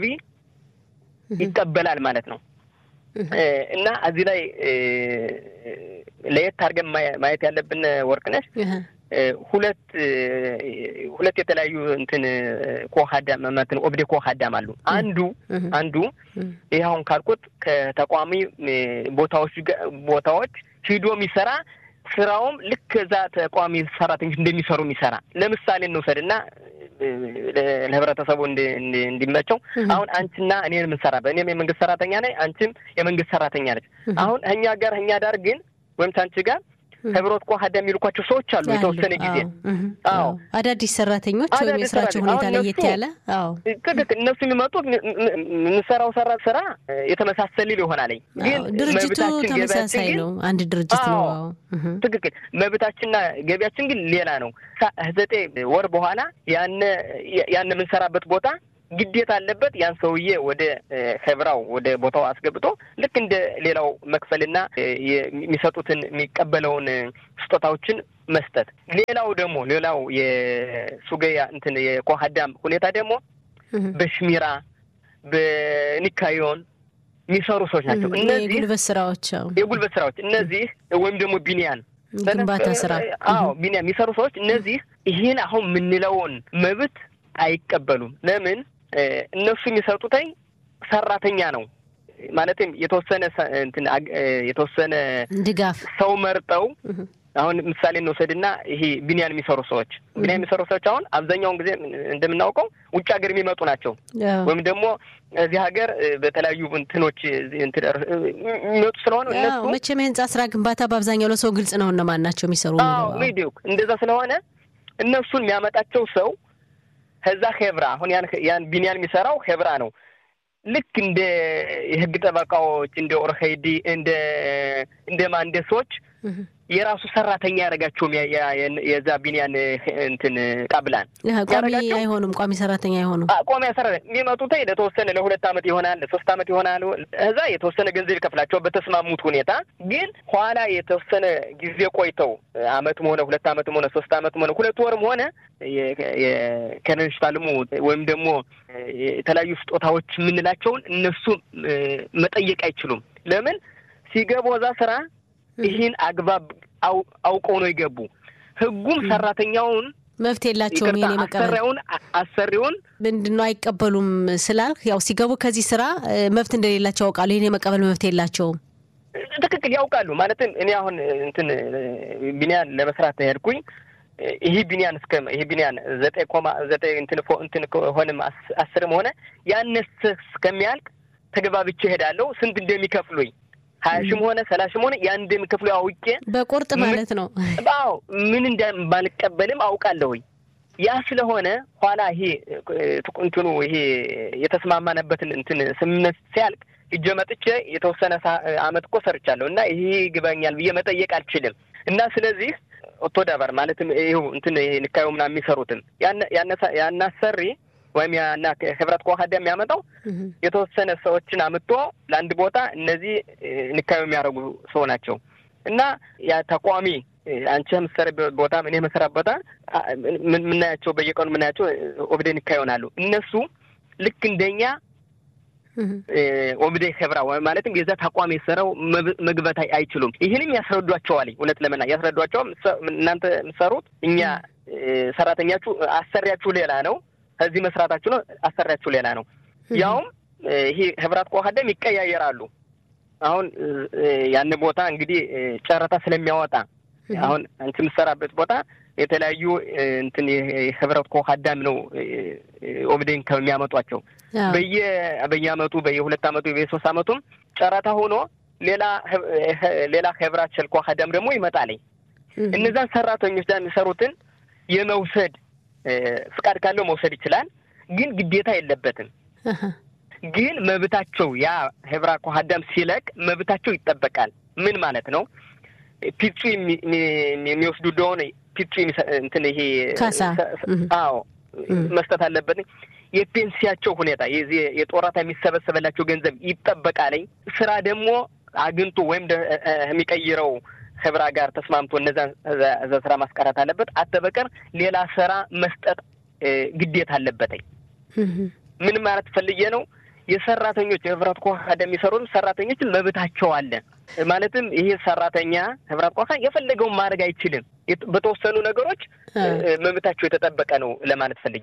ይቀበላል ማለት ነው። እና እዚህ ላይ ለየት አድርገን ማየት ያለብን ወርቅነሽ ሁለት ሁለት የተለያዩ እንትን ኮሃዳም እንትን ኦብዴ ኮሃዳም አሉ። አንዱ አንዱ ይህ አሁን ካልኩት ከተቋሚ ቦታዎች ቦታዎች ሂዶ የሚሰራ ስራውም ልክ እዛ ተቋሚ ሰራተኞች እንደሚሰሩ የሚሰራ ለምሳሌ እንውሰድ እና ለህብረተሰቡ እንዲመቸው አሁን አንቺና እኔን የምንሰራበት እኔም የመንግስት ሰራተኛ ነኝ፣ አንቺም የመንግስት ሰራተኛ ነች። አሁን እኛ ጋር እኛ ዳር ግን ወይም ታንቺ ጋር ህብረት ኳ የሚልኳቸው ሰዎች አሉ። የተወሰነ ጊዜ አዎ፣ አዳዲስ ሰራተኞች ወይም የስራቸው ሁኔታ ለየት ያለ አዎ፣ ትክክል። እነሱ የሚመጡት የምንሰራው ሰራ ስራ የተመሳሰል ይሆናል። ግን ድርጅቱ ተመሳሳይ ነው፣ አንድ ድርጅት ነው። ትክክል። መብታችንና ገቢያችን ግን ሌላ ነው። ዘጠኝ ወር በኋላ ያነ ያን የምንሰራበት ቦታ ግዴታ አለበት ያን ሰውዬ ወደ ሄብራው ወደ ቦታው አስገብቶ ልክ እንደ ሌላው መክፈልና የሚሰጡትን የሚቀበለውን ስጦታዎችን መስጠት። ሌላው ደግሞ ሌላው የሱገያ እንትን የኮሀዳም ሁኔታ ደግሞ በሽሚራ በኒካዮን የሚሰሩ ሰዎች ናቸው። እነዚህ የጉልበት ስራዎች የጉልበት ስራዎች እነዚህ ወይም ደግሞ ቢኒያን ግንባታ ስራ አዎ ቢኒያን የሚሰሩ ሰዎች እነዚህ ይህን አሁን የምንለውን መብት አይቀበሉም። ለምን? እነሱ የሚሰጡትኝ ሰራተኛ ነው ማለትም የተወሰነ እንትን የተወሰነ ድጋፍ ሰው መርጠው አሁን ምሳሌ እንውሰድና ይሄ ቢኒያን የሚሰሩ ሰዎች ቢኒያን የሚሰሩ ሰዎች አሁን አብዛኛውን ጊዜ እንደምናውቀው ውጭ ሀገር የሚመጡ ናቸው። ወይም ደግሞ እዚህ ሀገር በተለያዩ እንትኖች የሚመጡ ስለሆነ እነሱ መቼም የህንጻ ስራ ግንባታ በአብዛኛው ለሰው ግልጽ ነው እነማን ናቸው የሚሰሩ ቪዲዮ እንደዛ ስለሆነ እነሱን የሚያመጣቸው ሰው ከዛ ሄብራ አሁን ያን ያን ቢኒያን የሚሰራው ሄብራ ነው። ልክ እንደ የህግ ጠበቃዎች እንደ ኦርሄዲ እንደ እንደ ማንደሶች የራሱ ሰራተኛ ያደረጋቸውም የዛ ቢኒያን እንትን ቃብላን ቋሚ አይሆኑም። ቋሚ ሰራተኛ አይሆኑም። ቋሚ ሰራተኛ የሚመጡት ለተወሰነ ለሁለት ዓመት ይሆናል፣ ለሶስት ዓመት ይሆናል። እዛ የተወሰነ ገንዘብ ይከፍላቸው በተስማሙት ሁኔታ። ግን ኋላ የተወሰነ ጊዜ ቆይተው አመትም ሆነ ሁለት ዓመትም ሆነ ሶስት ዓመትም ሆነ ሁለት ወርም ሆነ የከነሽታልሙ ወይም ደግሞ የተለያዩ ስጦታዎች የምንላቸውን እነሱ መጠየቅ አይችሉም። ለምን ሲገቡ እዛ ስራ ይህን አግባብ አውቀው ነው የገቡ። ህጉም ሰራተኛውን መብት የላቸውም። ይሄን የመቀበል አሰሪውን አሰሪውን ምንድን ነው አይቀበሉም ስላልክ፣ ያው ሲገቡ ከዚህ ስራ መብት እንደሌላቸው ያውቃሉ። ይህን የመቀበል መብት የላቸውም። ትክክል ያውቃሉ። ማለትም እኔ አሁን እንትን ቢኒያን ለመስራት ሄድኩኝ። ይህ ቢኒያን እስከ ይህ ቢኒያን ዘጠኝ ኮማ ዘጠኝ እንትን እንትን ሆንም አስርም ሆነ ያነሰ እስከሚያልቅ ተገባብቼ እሄዳለሁ። ስንት እንደሚከፍሉኝ ሀያ ሺህም ሆነ ሰላሽም ሆነ ያን እንደሚከፍሉ አውቄ በቁርጥ ማለት ነው። አዎ ምን እንደማልቀበልም አውቃለሁኝ። ያ ስለሆነ ኋላ ይሄ እንትኑ ይሄ የተስማማነበትን እንትን ስምምነት ሲያልቅ እጀ መጥቼ የተወሰነ አመት እኮ ሰርቻለሁ እና ይሄ ይግባኛል ብዬ መጠየቅ አልችልም እና ስለዚህ ኦቶዳበር ማለትም ይኸው እንትን ይሄ ንካዩ ምናምን የሚሰሩትን ያናሰሪ ወይም ያና ህብረት ከዋህዳ የሚያመጣው የተወሰነ ሰዎችን አምጥቶ ለአንድ ቦታ እነዚህ ንካዩ የሚያደርጉ ሰው ናቸው እና ያ ተቋሚ አንቺ የምትሰሪበት ቦታ እኔ የምሰራ ቦታ የምናያቸው በየቀኑ የምናያቸው ኦብዴ ንካ ይሆናሉ። እነሱ ልክ እንደኛ ኦብዴ ህብራ ማለትም የዛ ተቋም የሰራው መግባት አይችሉም። ይህንም ያስረዷቸዋል። እውነት ለመና ያስረዷቸዋል። እናንተ የምትሰሩት እኛ ሰራተኛችሁ አሰሪያችሁ ሌላ ነው ከዚህ መስራታችሁ ነው። አሰሪያችሁ ሌላ ነው። ያውም ይሄ ህብራት ከዋህደም ይቀያየራሉ። አሁን ያን ቦታ እንግዲህ ጨረታ ስለሚያወጣ አሁን አንቺ የምትሰራበት ቦታ የተለያዩ እንትን የህብረት ከዋህዳም ነው ኦብዴን ከሚያመጧቸው በየ በየአመቱ በየሁለት አመቱ በየሶስት አመቱም ጨረታ ሆኖ ሌላ ሌላ ህብራት ሸል ከዋህዳም ደግሞ ይመጣልኝ እነዛን ሰራተኞች ዳ የሚሰሩትን የመውሰድ ፍቃድ ካለው መውሰድ ይችላል። ግን ግዴታ የለበትም። ግን መብታቸው ያ ህብራ ከሀዳም ሲለቅ መብታቸው ይጠበቃል። ምን ማለት ነው? ፒቹ የሚወስዱ እንደሆነ ፒቹ እንትን ይሄ ካሳ አዎ መስጠት አለበት። የፔንሲያቸው ሁኔታ የዚህ የጦራታ የሚሰበሰበላቸው ገንዘብ ይጠበቃለኝ። ስራ ደግሞ አግኝቶ ወይም የሚቀይረው ህብራ ጋር ተስማምቶ እነዛን እዛ ስራ ማስቀረት አለበት። አተበቀር ሌላ ስራ መስጠት ግዴታ አለበትኝ። ምን ማለት ፈልጌ ነው? የሰራተኞች የህብረት ኳካ የሚሰሩት ሰራተኞችን መብታቸው አለ። ማለትም ይሄ ሰራተኛ ህብረት ኳካ የፈለገውን ማድረግ አይችልም። በተወሰኑ ነገሮች መብታቸው የተጠበቀ ነው ለማለት ፈልጌ ነው።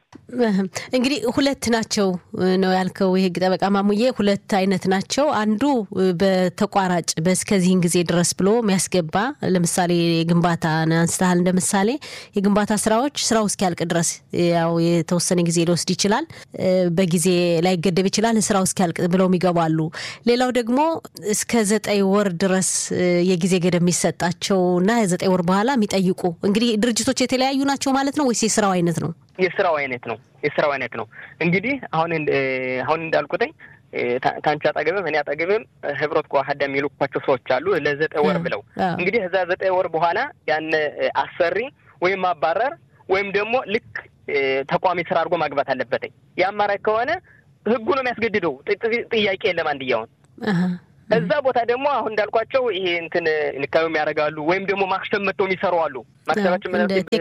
እንግዲህ ሁለት ናቸው ነው ያልከው የህግ ጠበቃ ማሙዬ፣ ሁለት አይነት ናቸው። አንዱ በተቋራጭ በእስከዚህን ጊዜ ድረስ ብሎ የሚያስገባ ለምሳሌ የግንባታ አንስተሃል። እንደ ምሳሌ የግንባታ ስራዎች ስራው እስኪያልቅ ድረስ ያው የተወሰነ ጊዜ ሊወስድ ይችላል፣ በጊዜ ላይገደብ ይችላል። ስራው እስኪያልቅ ብለው ይገባሉ። ሌላው ደግሞ እስከ ዘጠኝ ወር ድረስ የጊዜ ገደብ የሚሰጣቸው እና ዘጠኝ ወር በኋላ የሚጠይቁ እንግዲህ ድርጅቶች የተለያዩ ናቸው ማለት ነው ወይስ የስራው አይነት ነው? የስራው አይነት ነው። የስራው አይነት ነው። እንግዲህ አሁን አሁን እንዳልኩትኝ ታንቺ አጠገብም እኔ አጠገብም ህብረት ከዋህዳ የሚልኳቸው ሰዎች አሉ ለዘጠኝ ወር ብለው እንግዲህ እዛ ዘጠኝ ወር በኋላ ያን አሰሪ ወይም ማባረር ወይም ደግሞ ልክ ተቋሚ ስራ አድርጎ ማግባት አለበትኝ። የአማራጭ ከሆነ ህጉ ነው የሚያስገድደው። ጥያቄ የለም አንድያውን እዛ ቦታ ደግሞ አሁን እንዳልኳቸው ይሄ እንትን ንካዩም ያደርጋሉ ወይም ደግሞ ማክሰብ መጥተው የሚሰሩ አሉ። ማክሰባችን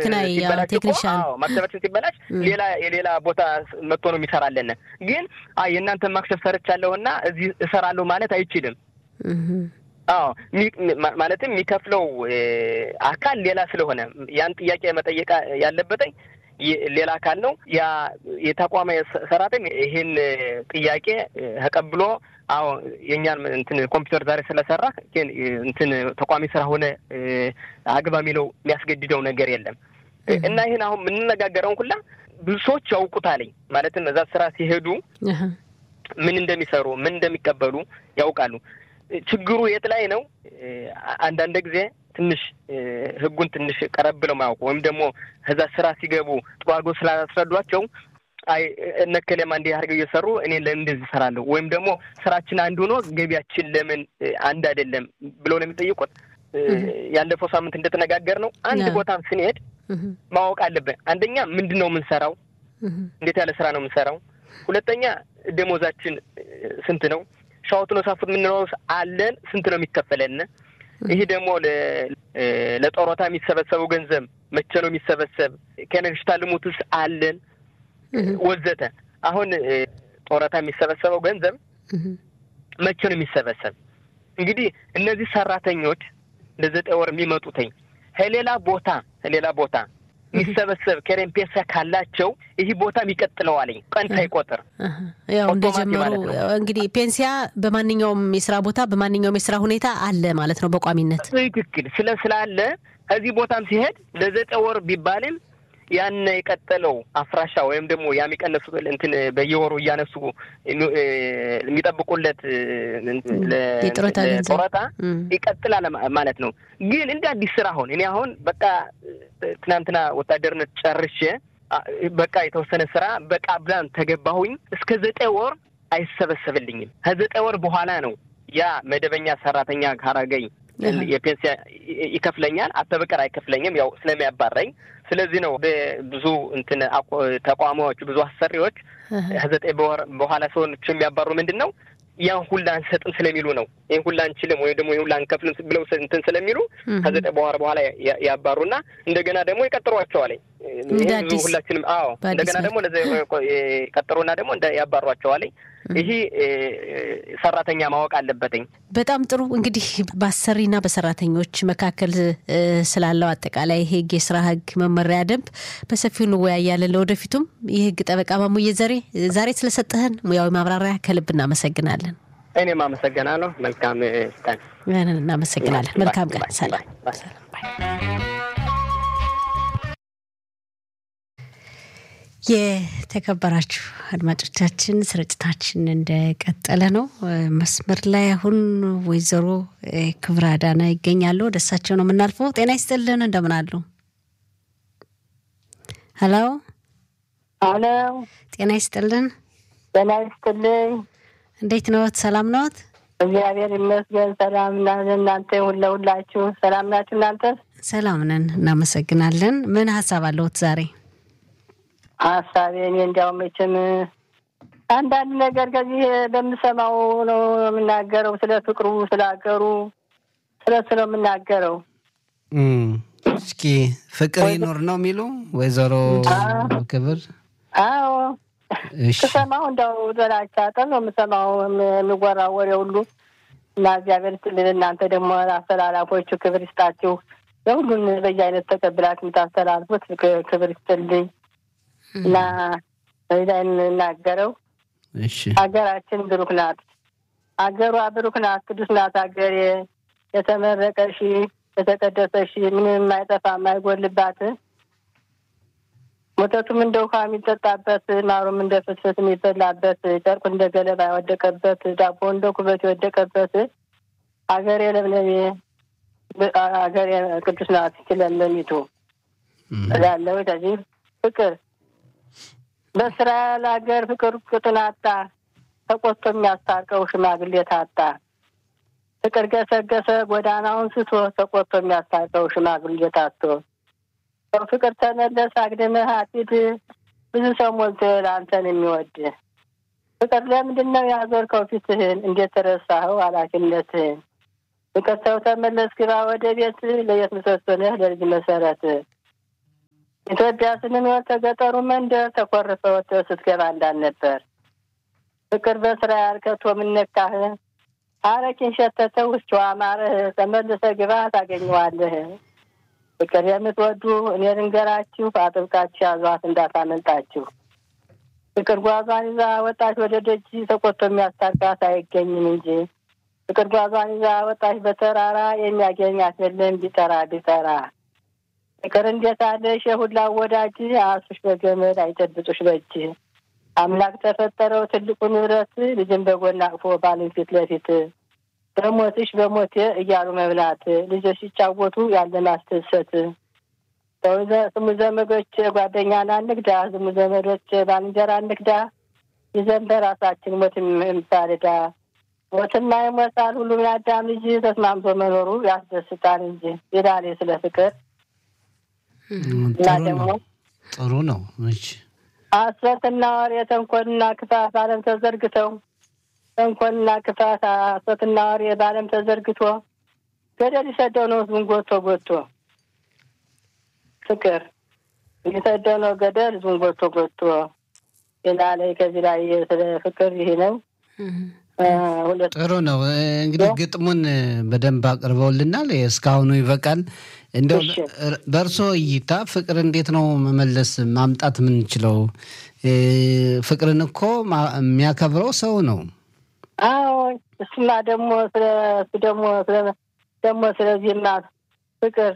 ማክሰባችን ሲበላሽ ሌላ የሌላ ቦታ መጥቶ ነው የሚሰራለን። ግን የእናንተ ማክሰብ ሰርቻለሁና እዚህ እሰራለሁ ማለት አይችልም። አዎ ማለትም የሚከፍለው አካል ሌላ ስለሆነ ያን ጥያቄ መጠየቅ ያለበትኝ ሌላ አካል ነው። ያ የተቋሚ ሰራተኛ ይህን ጥያቄ ተቀብሎ አዎ የእኛን እንትን ኮምፒውተር ዛሬ ስለሰራ እንትን ተቋሚ ስራ ሆነ አግባ የሚለው የሚያስገድደው ነገር የለም እና ይህን አሁን የምንነጋገረውን ሁላ ብዙ ሰዎች ያውቁታለኝ። ማለትም እዛ ስራ ሲሄዱ ምን እንደሚሰሩ ምን እንደሚቀበሉ ያውቃሉ። ችግሩ የት ላይ ነው? አንዳንድ ጊዜ ትንሽ ህጉን ትንሽ ቀረብ ብለው ማያውቁ ወይም ደግሞ ከዛ ስራ ሲገቡ ጥሩ አድርገው ስላስረዷቸው አይ እነከሌማ እንዲህ አድርገው እየሰሩ እኔ ለምን እንደዚህ እሰራለሁ ወይም ደግሞ ስራችን አንድ ሆኖ ገቢያችን ለምን አንድ አይደለም ብለው ነው የሚጠይቁት። ያለፈው ሳምንት እንደተነጋገር ነው አንድ ቦታም ስንሄድ ማወቅ አለብን። አንደኛ ምንድን ነው የምንሰራው? እንዴት ያለ ስራ ነው የምንሰራው? ሁለተኛ ደሞዛችን ስንት ነው? ሻወቱ ነው ሳፉት የምንለው አለን ስንት ነው የሚከፈለን? ይህ ደግሞ ለጦሮታ የሚሰበሰበው ገንዘብ መቼ ነው የሚሰበሰብ? ከነግሽታ ልሙትስ አለን ወዘተ። አሁን ጦረታ የሚሰበሰበው ገንዘብ መቼ ነው የሚሰበሰብ? እንግዲህ እነዚህ ሰራተኞች ለዘጠኝ ወር የሚመጡትኝ ከሌላ ቦታ ከሌላ ቦታ የሚሰበሰብ ከሬን ፔሳ ካላቸው ይህ ቦታ የሚቀጥለዋለኝ ቀን ሳይቆጥር ያው እንደጀመሩ እንግዲህ ፔንሲያ በማንኛውም የስራ ቦታ በማንኛውም የስራ ሁኔታ አለ ማለት ነው በቋሚነት ትክክል። ስለ ስላለ ከዚህ ቦታም ሲሄድ ለዘጠኝ ወር ቢባልም ያን የቀጠለው አፍራሻ ወይም ደግሞ ያ የሚቀነሱ እንትን በየወሩ እያነሱ የሚጠብቁለት ጡረታ ይቀጥላል ማለት ነው። ግን እንደ አዲስ ስራ አሁን እኔ አሁን በቃ ትናንትና ወታደርነት ጨርሼ በቃ የተወሰነ ስራ በቃብላን ተገባሁኝ እስከ ዘጠኝ ወር አይሰበሰብልኝም። ከዘጠኝ ወር በኋላ ነው ያ መደበኛ ሰራተኛ ካረገኝ የፔንሲያ ይከፍለኛል። አተበቀር አይከፍለኝም ያው ስለሚያባረኝ። ስለዚህ ነው ብዙ እንትን ተቋማዎች ብዙ አሰሪዎች ከዘጠኝ በወር በኋላ ሰዎች የሚያባሩ ምንድን ነው ያን ሁላ አንሰጥም ስለሚሉ ነው። ይህን ሁላ አንችልም ወይም ደግሞ ይህን ሁላ አንከፍልም ብለው እንትን ስለሚሉ ከዘጠኝ በኋላ በኋላ ያባሩና እንደገና ደግሞ ይቀጥሯቸዋል። ይህ ብዙ ሁላችንም አዎ፣ እንደገና ደግሞ ለዚ ቀጥሩና ደግሞ ያባሯቸዋል። ይህ ሰራተኛ ማወቅ አለበትኝ። በጣም ጥሩ እንግዲህ በአሰሪና በሰራተኞች መካከል ስላለው አጠቃላይ ህግ፣ የስራ ህግ መመሪያ ደንብ በሰፊው እንወያያለን። ለወደፊቱም የህግ ጠበቃ ማሙዬ ዘሬ ዛሬ ስለሰጠህን ሙያዊ ማብራሪያ ከልብ እናመሰግናለን። እኔም አመሰግናለሁ። መልካም ቀን። እናመሰግናለን። መልካም ቀን። ሰላም። የተከበራችሁ አድማጮቻችን ስርጭታችን እንደቀጠለ ነው። መስመር ላይ አሁን ወይዘሮ ክብረ አዳና ይገኛሉ። ወደሳቸው ነው የምናልፈው። ጤና ይስጥልን፣ እንደምን አሉ? ሀሎ አሎ፣ ጤና ይስጥልን። ጤና ይስጥልኝ። እንዴት ነዎት? ሰላም ነዎት? እግዚአብሔር ይመስገን ሰላም ና እናንተ ሁለ ሁላችሁ ሰላም ናችሁ? እናንተ ሰላም ነን፣ እናመሰግናለን። ምን ሀሳብ አለዎት ዛሬ? ሀሳቤ እኔ እንዲያው መቼም አንዳንድ ነገር ከዚህ በምሰማው ነው የምናገረው። ስለ ፍቅሩ፣ ስለ ሀገሩ፣ ስለ እሱ ነው የምናገረው። እስኪ ፍቅር ይኑር ነው የሚሉ ወይዘሮ ክብር? አዎ ስሰማው እንደው ጥላቻ ጠብ ነው የምሰማው የሚወራው ወሬ ሁሉ እና እግዚአብሔር ይስጥልን። እናንተ ደግሞ አስተላላፎቹ ክብር ይስጣችሁ። የሁሉን በየአይነት ተቀብላችሁ የምታስተላልፉት ክብር ይስጥልኝ። እና በዚህ ላይ የምናገረው እሺ ሀገራችን ብሩክ ናት። ሀገሯ ብሩክ ናት፣ ቅዱስ ናት ሀገሬ የተመረቀሽ የተቀደሰሽ ምንም የማይጠፋ የማይጎልባት ወተቱም እንደ ውሃ የሚጠጣበት ማሩም እንደ ፍስፍስ የሚበላበት ጨርቁ እንደ ገለባ የወደቀበት ዳቦ እንደ ኩበት የወደቀበት ሀገሬ ለምለሜ ሀገሬ ቅዱስ ናት ለምለሚቱ እላለሁ። ከዚህ ፍቅር በእስራኤል ሀገር ፍቅር ቅጡን አጣ ተቆጥቶ የሚያስታርቀው ሽማግሌ ታጣ። ፍቅር ገሰገሰ ጎዳናውን ስቶ ተቆጥቶ የሚያስታርቀው ሽማግሌ ታቶ ፍቅር ተመለስ አግድመህ አትሂድ ብዙ ሰው ሞልቶ ለአንተን የሚወድ ፍቅር ለምንድን ነው ያዞርከው ፊትህን እንዴት ተረሳኸው ኃላፊነትህን ፍቅር ሰው ተመለስ ግባ ወደ ቤት ለየት ምሰሶ ነህ ለልጅ መሰረት ኢትዮጵያ ስንኖር ተገጠሩ መንደር ተኮርፈ ወጥተህ ስትገባ እንዳልነበር ፍቅር በስራ ያልከቶ ምነካህ አረቂን ሸተተ ውስጡ አማረህ ተመልሰ ግባ ታገኘዋለህ። ፍቅር የምትወዱ እኔ ልንገራችሁ አጥብቃችሁ ያዟት እንዳታመልጣችሁ። ፍቅር ጓዟን ይዛ ወጣች ወደ ደጅ ተቆጥቶ የሚያስታርቃት አይገኝም እንጂ ፍቅር ጓዟን ይዛ ወጣች በተራራ የሚያገኛት የለም ቢጠራ ቢጠራ ፍቅር እንዴት አለሽ የሁላ ወዳጅ አሱሽ በገመድ አይጨብጡሽ በእጅ አምላክ ተፈጠረው ትልቁ ንብረት ልጅን በጎን አቅፎ ባልን ፊት ለፊት በሞትሽ በሞቴ እያሉ መብላት ልጆች ሲጫወቱ ያለ ማስደሰት ስሙ ዘመዶች ጓደኛን አንግዳ ስሙ ዘመዶች ባልንጀራ አንግዳ ይዘን በራሳችን ሞት የምታልዳ ሞትና ይሞታል ሁሉም የአዳም ልጅ ተስማምቶ መኖሩ ያስደስታል እንጂ ይላል ስለ ፍቅር እና ደግሞ ጥሩ ነው። እሺ ሐሰትና ወሬ ተንኮልና ክፋት ዓለም ተዘርግተው ተንኮልና ክፋት ሐሰትና ወሬ በዓለም ተዘርግቶ ገደል ይሰደው ነው ህዝቡን ጎቶ ጎቶ ፍቅር የሚሰደው ነው ገደል ህዝቡን ጎቶ ጎቶ ይላል። ከዚህ ላይ ስለ ፍቅር ይሄ ነው። ሁለት ጥሩ ነው። እንግዲህ ግጥሙን በደንብ አቅርበውልናል። እስካሁኑ ይበቃል። እንደው እሺ። በእርሶ እይታ ፍቅር እንዴት ነው መመለስ ማምጣት የምንችለው? እ፣ ፍቅርን እኮ ማ- የሚያከብረው ሰው ነው። አዎ እሱማ ደግሞ ስለ እሱ ደግሞ ስለ ደግሞ ስለዚህማ ፍቅር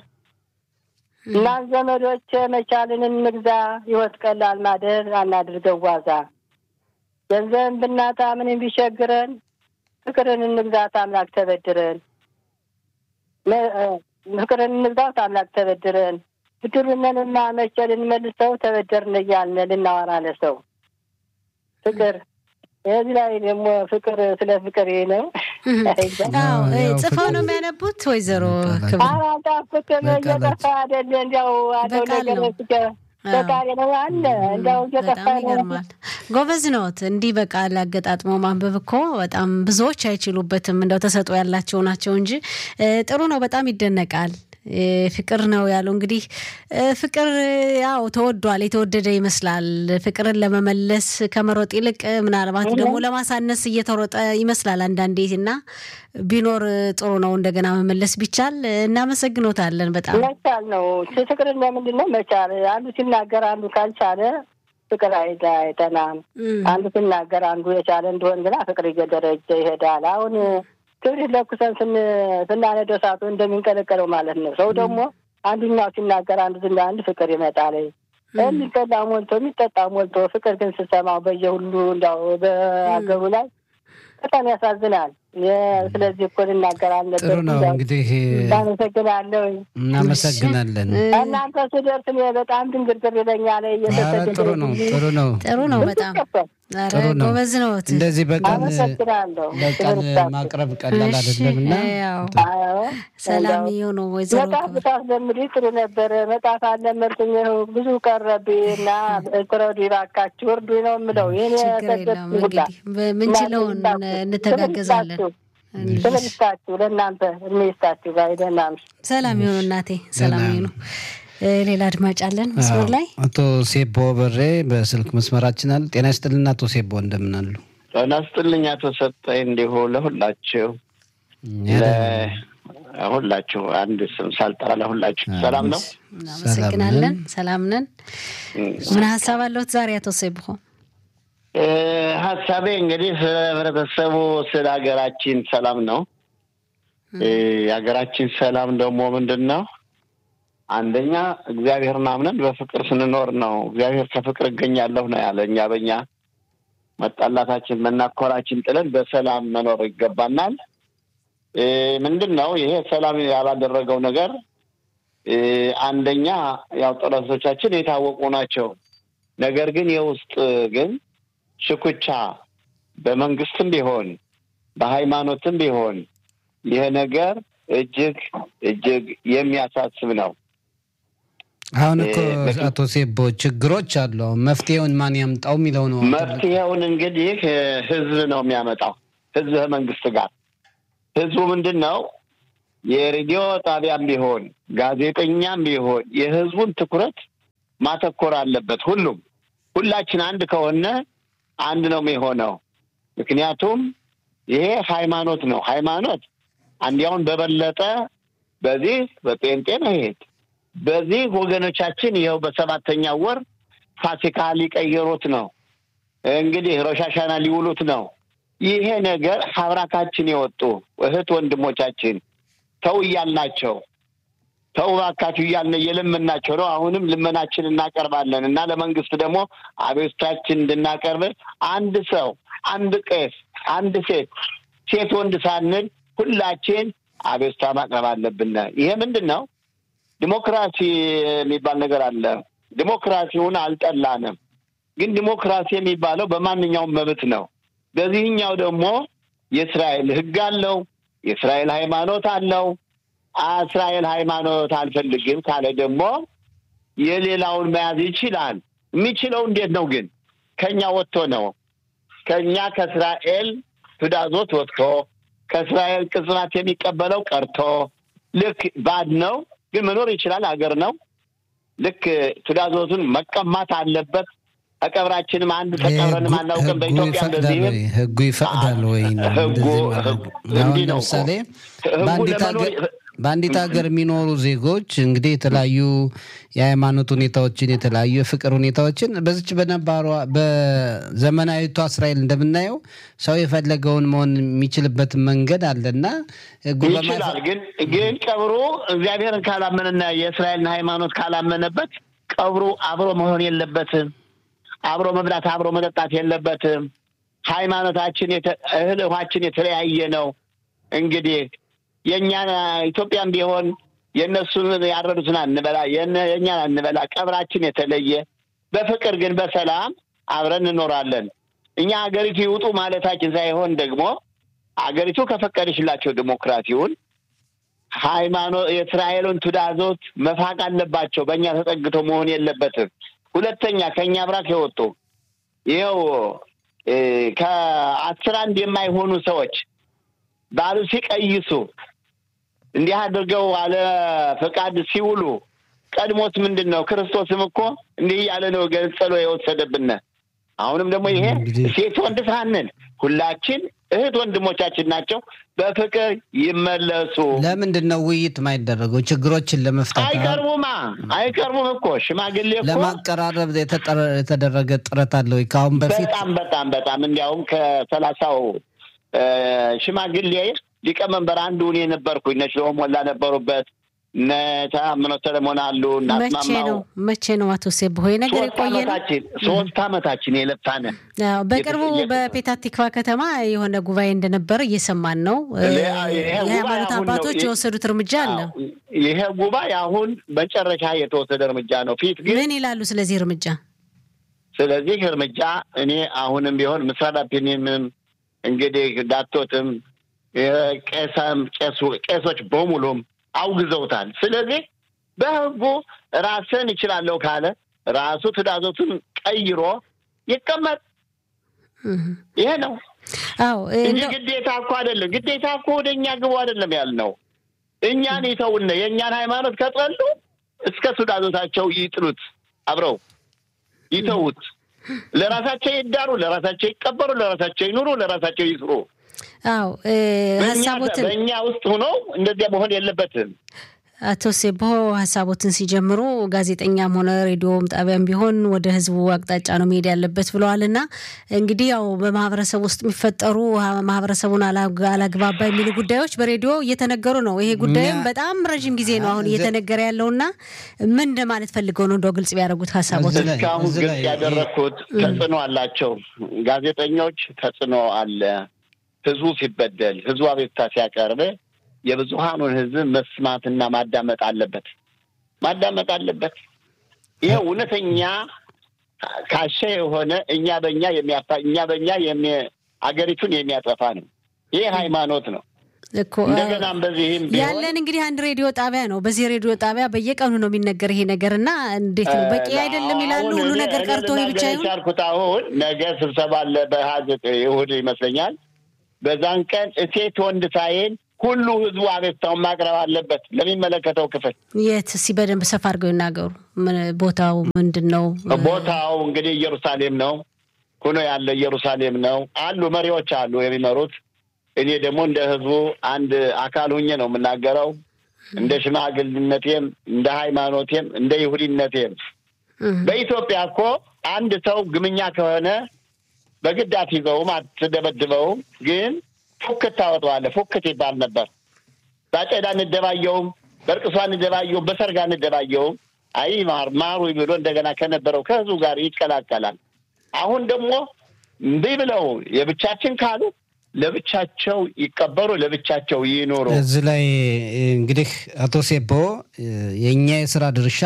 እና ዘመዶች መቻልን እንግዛ፣ ህይወት ቀላል ማደር አናድርገው ዋዛ። ገንዘብን ብናጣ ምንም ቢቸግረን ፍቅርን እንግዛት አምላክ ተበድረን መ- እ፣ ፍቅርን እንግዛት አምላክ ተበድረን ብድሩንንና መቼ ልንመልሰው ተበደርን እያልን ልናወራ ለሰው ፍቅር የዚህ ላይ ደግሞ ፍቅር ስለ ፍቅር ይሄ ነው። አዎ እ፣ ያው ጽፈው ፍቅር- ነው የሚያነቡት ወይዘሮ በቃላት- ክብር አራዳ ፍቅር በቃላት- እየጠፋ አይደለ እንዲያው አለው በቃል ነገር ነው። ፍቅር በቃል ነው አለ እንዲያው እየጠፋ በጣም ነው። ይገርማል። ጎበዝ ነዎት። እንዲህ በቃል አገጣጥሞ ማንበብ እኮ በጣም ብዙዎች አይችሉበትም። እንደው ተሰጥኦ ያላቸው ናቸው እንጂ እ፣ ጥሩ ነው። በጣም ይደነቃል። እ፣ ፍቅር ነው ያለው እንግዲህ እ፣ ፍቅር ያው ተወዷል፣ የተወደደ ይመስላል። ፍቅርን ለመመለስ ከመሮጥ ይልቅ ምናልባት ደግሞ ለማሳነስ እየተሮጠ ይመስላል አንዳንዴ እና ቢኖር ጥሩ ነው እንደገና መመለስ ቢቻል። እናመሰግኖታለን በጣም መቻል ነው ፍቅርን ለምንድን ነው መቻል? አንዱ ሲናገር አንዱ ካልቻለ ፍቅር አይዳ አይጠናም። እም፣ አንዱ ሲናገር አንዱ የቻለ እንደሆን ግና ፍቅር እየደረጀ ይሄዳል። አሁን ክብሪት ለኩሰን ስን ስናነደው እሳቱ እንደሚንቀለቀለው ማለት ነው። ሰው ደግሞ አንዱኛው ሲናገር አንዱ ዝና አንድ ፍቅር ይመጣል። የሚበላ ሞልቶ የሚጠጣ ሞልቶ ፍቅር ግን ስሰማው በየሁሉ እንዲያው በአገሩ ላይ በጣም ያሳዝናል። የ- ስለዚህ እኮ ልናገር አለበት። ጥሩ ነው እንግዲህ አመሰግናለሁ። እናመሰግናለን። እናንተ ስደርስ እኔ በጣም ድንግርግር ይለኛል። ኧረ ጥሩ ነው ጥሩ ነው ጥሩ ነው በጣም ኧረ ጥሩ ነው። ጎበዝ ነዎት። እንደዚህ በቃል አመሰግናለሁ። በቃል ማቅረብ ቀላል አይደለም እና ያው አዎ፣ ሰላም ይሁኑ ወይዘሮ መጽሐፍ ብታስለምዱ ጥሩ ነበረ። መጽሐፍ አለመድኩኝ ብዙ ቀረብኝ እና ትረዱ ባካችሁ እርዱ ነው የምለው። ይህን ችግር የለውም እንግዲህ በምንችለውን እንተጋገዛለን። ክብር ይስጣችሁ ለእናንተ እድሜ ይስጣችሁ። ባይ ደህና እምሽ። ሰላም ይሁኑ እናቴ፣ ሰላም ደህና ይሁኑ። እ፣ ሌላ አድማጭ አለን መስመር ላይ አቶ ሴቦ በሬ በስልክ መስመራችን አሉ። ጤና ይስጥልና አቶ ሴቦ እንደምን አሉ? ጤና ይስጥልኝ አቶ ሰጠኝ እንዲሁ ለሁላችሁ ሁላችሁ አንድ ስም ሳልጠራ ለሁላችሁ ሰላም ነው። እናመሰግናለን። ሰላም ነን። ምን ሀሳብ አለሁት ዛሬ አቶ ሰይብሆ? ሀሳቤ እንግዲህ ስለ ህብረተሰቡ ስለ ሀገራችን ሰላም ነው። የሀገራችን ሰላም ደግሞ ምንድን ነው? አንደኛ እግዚአብሔርን አምነን በፍቅር ስንኖር ነው። እግዚአብሔር ከፍቅር እገኛለሁ ነው ያለ። እኛ በኛ መጣላታችን መናኮራችን ጥለን በሰላም መኖር ይገባናል። ምንድን ነው ይሄ ሰላም ያላደረገው ነገር? አንደኛ ያው ጠላቶቻችን የታወቁ ናቸው። ነገር ግን የውስጥ ግን ሽኩቻ በመንግስትም ቢሆን በሃይማኖትም ቢሆን ይሄ ነገር እጅግ እጅግ የሚያሳስብ ነው። አሁን እኮ አቶ ሴቦ ችግሮች አሉ። አሁን መፍትሄውን ማን ያምጣው የሚለው ነው። መፍትሄውን እንግዲህ ህዝብ ነው የሚያመጣው። ህዝብ መንግስት ጋር ህዝቡ ምንድን ነው የሬዲዮ ጣቢያም ቢሆን ጋዜጠኛም ቢሆን የህዝቡን ትኩረት ማተኮር አለበት። ሁሉም ሁላችን አንድ ከሆነ አንድ ነው የሚሆነው። ምክንያቱም ይሄ ሃይማኖት ነው። ሃይማኖት አንዲያውን በበለጠ በዚህ በጴንጤ መሄድ በዚህ ወገኖቻችን ይኸው በሰባተኛ ወር ፋሲካ ሊቀየሩት ነው። እንግዲህ ሮሻሻና ሊውሉት ነው። ይሄ ነገር ሀብራካችን የወጡ እህት ወንድሞቻችን ተው እያልናቸው ተው እባካችሁ እያልን እየለመናቸው ነው። አሁንም ልመናችን እናቀርባለን እና ለመንግስት ደግሞ አቤቱታችን እንድናቀርብ አንድ ሰው፣ አንድ ቄስ፣ አንድ ሴት፣ ሴት ወንድ ሳንል ሁላችን አቤቱታ ማቅረብ አለብን። ይሄ ምንድን ነው? ዲሞክራሲ የሚባል ነገር አለ። ዲሞክራሲውን አልጠላንም፣ ግን ዲሞክራሲ የሚባለው በማንኛውም መብት ነው። በዚህኛው ደግሞ የእስራኤል ሕግ አለው፣ የእስራኤል ሃይማኖት አለው። እስራኤል ሃይማኖት አልፈልግም ካለ ደግሞ የሌላውን መያዝ ይችላል። የሚችለው እንዴት ነው ግን? ከኛ ወጥቶ ነው። ከኛ ከእስራኤል ትእዛዞት ወጥቶ ከእስራኤል ቅጽናት የሚቀበለው ቀርቶ ልክ ባድ ነው ግን መኖር ይችላል። ሀገር ነው። ልክ ትእዛዞቱን መቀማት አለበት። ከቀብራችንም አንድ ተቀብረንም አናውቅም። በኢትዮጵያ እንደዚህ ህጉ ይፈቅዳል ወይ? ህጉ እንዲህ ነው። ለምሳሌ በአንዲት ሀገር የሚኖሩ ዜጎች እንግዲህ የተለያዩ የሃይማኖት ሁኔታዎችን የተለያዩ የፍቅር ሁኔታዎችን በዚች በነባሯ በዘመናዊቷ እስራኤል እንደምናየው ሰው የፈለገውን መሆን የሚችልበት መንገድ አለና ይችላል። ግን ግን ቀብሩ እግዚአብሔርን ካላመነና የእስራኤልን ሃይማኖት ካላመነበት ቀብሩ አብሮ መሆን የለበትም። አብሮ መብላት አብሮ መጠጣት የለበትም። ሃይማኖታችን እህል ውሃችን የተለያየ ነው። እንግዲህ የእኛን ኢትዮጵያም ቢሆን የእነሱን ያረዱትን አንበላ፣ የእኛን አንበላ። ቀብራችን የተለየ በፍቅር ግን በሰላም አብረን እንኖራለን። እኛ ሀገሪቱ ይውጡ ማለታችን ሳይሆን ደግሞ ሀገሪቱ ከፈቀደችላቸው ዲሞክራሲውን ሃይማኖት የእስራኤሉን ትእዛዞት መፋቅ አለባቸው። በእኛ ተጠግቶ መሆን የለበትም። ሁለተኛ ከእኛ ብራክ የወጡ ይኸው ከአስር አንድ የማይሆኑ ሰዎች ባሉ ሲቀይሱ እንዲህ አድርገው አለ ፈቃድ ሲውሉ ቀድሞት ምንድን ነው? ክርስቶስም እኮ እንዲህ እያለ ነው ገንጸሎ የወሰደብን። አሁንም ደግሞ ይሄ ሴት ወንድ ሳንል ሁላችን እህት ወንድሞቻችን ናቸው። በፍቅር ይመለሱ። ለምንድን ነው ውይይት የማይደረገው? ችግሮችን ለመፍታት አይቀርቡማ አይቀርቡም እኮ ሽማግሌ እኮ ለማቀራረብ የተደረገ ጥረት አለ ወይ? ከአሁን በፊት በጣም በጣም በጣም እንዲያውም ከሰላሳው ሽማግሌ ሊቀመንበር አንዱ እኔ ነበርኩኝ። እነ ሽሎሞ ሞላ ነበሩበት። እነ ተአምኖ ሰለሞን አሉ። መቼ ነው መቼ ነው አቶ ሴብሆ ነገር የቆየ ነው? ሶስት አመታችን የለፋነ በቅርቡ በፔታቲክቫ ከተማ የሆነ ጉባኤ እንደነበረ እየሰማን ነው። የሃይማኖት አባቶች የወሰዱት እርምጃ አለ። ይሄ ጉባኤ አሁን መጨረሻ የተወሰደ እርምጃ ነው። ፊት ግን ምን ይላሉ ስለዚህ እርምጃ? ስለዚህ እርምጃ እኔ አሁንም ቢሆን ምስራዳ ፒኒምም እንግዲህ ዳቶትም ቄሳም ቄሶች በሙሉም አውግዘውታል። ስለዚህ በህጉ ራስን ይችላለሁ ካለ ራሱ ትእዛዞቱን ቀይሮ ይቀመጥ። ይሄ ነው አዎ እንጂ ግዴታ እኮ አይደለም። ግዴታ እኮ ወደ እኛ ግቡ አይደለም ያልነው። እኛን ይተውነ የእኛን ሃይማኖት ከጠሉ እስከ ትእዛዞታቸው ይጥሉት፣ አብረው ይተዉት። ለራሳቸው ይዳሩ፣ ለራሳቸው ይቀበሩ፣ ለራሳቸው ይኑሩ፣ ለራሳቸው ይስሩ። አዎ ሀሳቦትን በእኛ ውስጥ ሆኖ እንደዚያ መሆን የለበትም። አቶ ሴቦ ሀሳቦትን ሲጀምሩ ጋዜጠኛም ሆነ ሬዲዮም ጣቢያም ቢሆን ወደ ህዝቡ አቅጣጫ ነው መሄድ ያለበት ብለዋል። እና እንግዲህ ያው በማህበረሰብ ውስጥ የሚፈጠሩ ማህበረሰቡን አላግባባ የሚሉ ጉዳዮች በሬዲዮ እየተነገሩ ነው። ይሄ ጉዳይም በጣም ረዥም ጊዜ ነው አሁን እየተነገረ ያለው እና ምን እንደማለት ፈልገው ነው እንደው ግልጽ ቢያደርጉት ሀሳቦትን። እስካሁን ግልጽ ያደረግኩት ተጽዕኖ አላቸው ጋዜጠኞች፣ ተጽዕኖ አለ። ህዝቡ ሲበደል፣ ህዝቡ አቤቱታ ሲያቀርብ የብዙሀኑን ህዝብ መስማትና ማዳመጥ አለበት ማዳመጥ አለበት። ይሄ እውነተኛ ካሸ የሆነ እኛ በእኛ የሚያፋ እኛ በእኛ አገሪቱን የሚያጠፋ ነው። ይህ ሃይማኖት ነው። እኮ እንደገናም በዚህም ቢሆን ያለን እንግዲህ አንድ ሬዲዮ ጣቢያ ነው። በዚህ ሬዲዮ ጣቢያ በየቀኑ ነው የሚነገር ይሄ ነገር እና እንዴት ነው በቂ አይደለም ይላሉ። አሁን ሁሉ እኔ- ነገር እኔ ቀርቶ ይህ ብቻ ልናገር ይሁን የቻልኩት አሁን ነገ ስብሰባ አለ በሀዘት ይሁድ ይመስለኛል። በዛን ቀን እሴት ወንድ ሳይል ሁሉ ህዝቡ አቤቱታውን ማቅረብ አለበት ለሚመለከተው ክፍል። የት እስኪ በደንብ ሰፋ አድርገው ይናገሩ። ምን ቦታው ምንድን ነው? ቦታው እንግዲህ ኢየሩሳሌም ነው ሁኖ ያለ ኢየሩሳሌም ነው። አሉ መሪዎች አሉ የሚመሩት። እኔ ደግሞ እንደ ህዝቡ አንድ አካል ሁኜ ነው የምናገረው። እንደ ሽማግልነቴም እንደ ሃይማኖቴም እንደ ይሁዲነቴም እህ፣ በኢትዮጵያ እኮ አንድ ሰው ግምኛ ከሆነ በግድ አትይዘውም፣ አትደበድበውም። ግን ፉክት ታወጣዋለህ። ፉክት ይባል ነበር። በአጨዳ እንደባየውም፣ በእርቅሷ እንደባየውም፣ በሰርጋ እንደባየውም አይ ማር ማሩ ብሎ እንደገና ከነበረው ከህዝቡ ጋር ይቀላቀላል። አሁን ደግሞ እምቢ ብለው የብቻችን ካሉ ለብቻቸው ይቀበሩ፣ ለብቻቸው ይኖሩ። እዚህ ላይ እንግዲህ አቶ ሴቦ የእኛ የስራ ድርሻ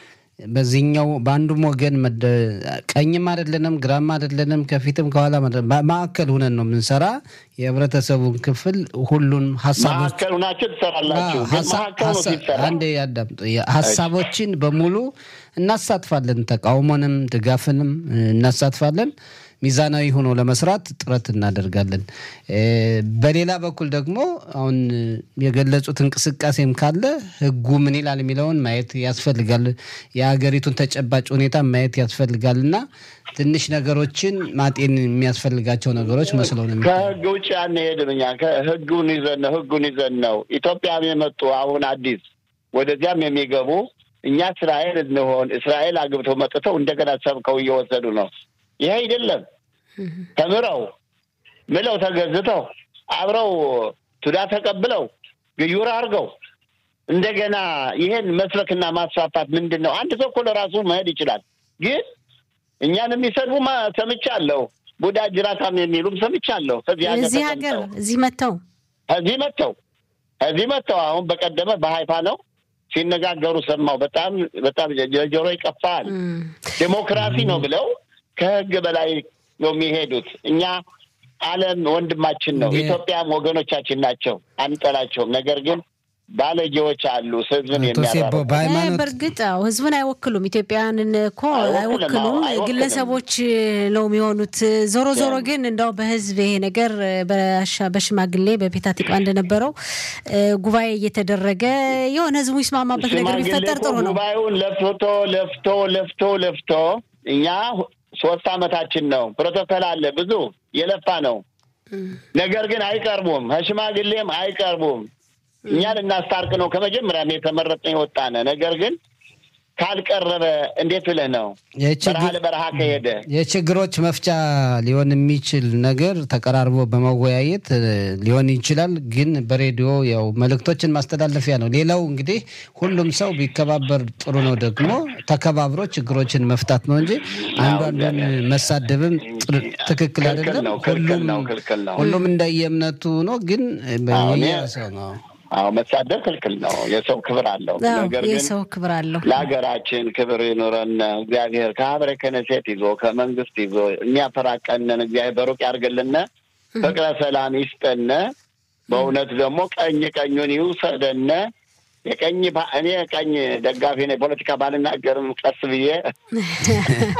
በዚህኛው በአንዱም ወገን መደ- ቀኝም አይደለንም ግራም አይደለንም ከፊትም ከኋላ ማዕከል ሁነን ነው የምንሰራ። የህብረተሰቡን ክፍል ሁሉን ሀሳቦች መካከል ሁናችሁ ትሰራላችሁ። ግን ሀሳ- መካከል ነው ሀሳ- ሲሰራ አንዴ ያዳምጡ። ሀሳቦችን በሙሉ እናሳትፋለን። ተቃውሞንም ድጋፍንም እ፣ እናሳትፋለን። ሚዛናዊ ሆኖ ለመስራት ጥረት እናደርጋለን። እ፣ በሌላ በኩል ደግሞ አሁን እ፣ የገለጹት እንቅስቃሴም ካለ ህጉ ምን ይላል የሚለውን ማየት ያስፈልጋል። የሀገሪቱን ተጨባጭ ሁኔታ ማየት ያስፈልጋል እና ትንሽ ነገሮችን ማጤን የሚያስፈልጋቸው ነገሮች መስለው ነው የሚታዩት። ከህግ ውጭ አንሄድም። እኛ ከህጉን ይዘን ነው ህጉን ይዘን ነው ኢትዮጵያም የመጡ አሁን አዲስ ወደዚያም የሚገቡ እኛ እስራኤል እንሆን እስራኤል አግብተው መጥተው እንደገና ሰብከው እየወሰዱ ነው። ይሄ አይደለም። ተምረው ምለው ተገዝተው አብረው ቱዳ ተቀብለው ግዩር አድርገው እንደገና ይሄን መስበክና ማስፋፋት ምንድን ነው? አንድ ሰው እኮ ለራሱ መሄድ ይችላል። ግን እኛን የሚሰድቡ ማ- ሰምቻለሁ። ቡዳ ጅራታም የሚሉም ሰምቻለሁ። ከዚህ ሀገር እዚህ ሀገር ተቀምጠው እዚህ መጥተው እዚህ መጥተው እዚህ መጥተው አሁን በቀደመ በሀይፋ ነው ሲነጋገሩ ሰማው። በጣም በጣም ለጆሮ ይቀፋል። እም፣ ዴሞክራሲ ነው ብለው ከህግ በላይ ነው የሚሄዱት። እኛ ዓለም ወንድማችን ነው፣ የ- ኢትዮጵያም ወገኖቻችን ናቸው፣ አንጠላቸውም። ነገር ግን ባለጌዎች አሉ ህዝብን አቶ ሴቦ የሚያራሩ እ፣ በሃይማኖት በእርግጥ አዎ ህዝብን አይወክሉም። ኢትዮጵያውያንን እኮ አይወክልም፣ አይወክሉም፣ አዎ፣ አይወክልም። ግለሰቦች ነው የሚሆኑት። ዞሮ ዞሮ ግን እንደው በህዝብ ይሄ ነገር በሻ- በሽማግሌ በቤታ ቲቋ እንደነበረው እ፣ ጉባኤ እየተደረገ የሆነ ህዝቡ ይስማማበት ነገር ሽማግሌ ቢፈጠር እኮ ጥሩ ነው። ጉባኤውን ለፍቶ ለፍቶ ለፍቶ ለፍቶ እኛ ሶስት አመታችን ነው። ፕሮቶኮል አለ ብዙ የለፋ ነው። ነገር ግን አይቀርቡም፣ ከሽማግሌም አይቀርቡም። እኛን እናስታርቅ ነው ከመጀመሪያም የተመረጥን የወጣነ። ነገር ግን ካልቀረበ እንዴት ብለህ ነው በረሃ የችግር ለበረሃ ከሄደ የችግሮች መፍቻ ሊሆን የሚችል ነገር ተቀራርቦ በመወያየት እ፣ ሊሆን ይችላል። ግን በሬዲዮ ያው መልእክቶችን ማስተላለፊያ ነው። ሌላው እንግዲህ ሁሉም ሰው ቢከባበር ጥሩ ነው። ደግሞ ተከባብሮ ችግሮችን መፍታት ነው እንጂ አንዱ አንዱን መሳደብም ጥሩ- ትክክል ክልክል አይደለም። ነው፣ ክልክል ሁሉም ነው፣ ክልክል ነው። ሁሉም እንደየእምነቱ ነው። ግን አዎ፣ እኔ- የየሰው ነው። አዎ መሳደብ ክልክል ነው። የሰው ክብር አለው። አዎ፣ ነገር ግን የሰው ክብር አለው። ለሀገራችን ክብር ይኑረን። እግዚአብሔር ከሀብረ ከነሴት ይዞ ከመንግስት ይዞ የሚያፈራቀንን እግዚአብሔር በሩቅ ያርግልን፣ ፍቅረ ሰላም ይስጠን። በእውነት ደግሞ ቀኝ ቀኙን ይውሰደን። የቀኝ ባ- እኔ ቀኝ ደጋፊ ነኝ። ፖለቲካ ባልናገርም ቀስ ብዬ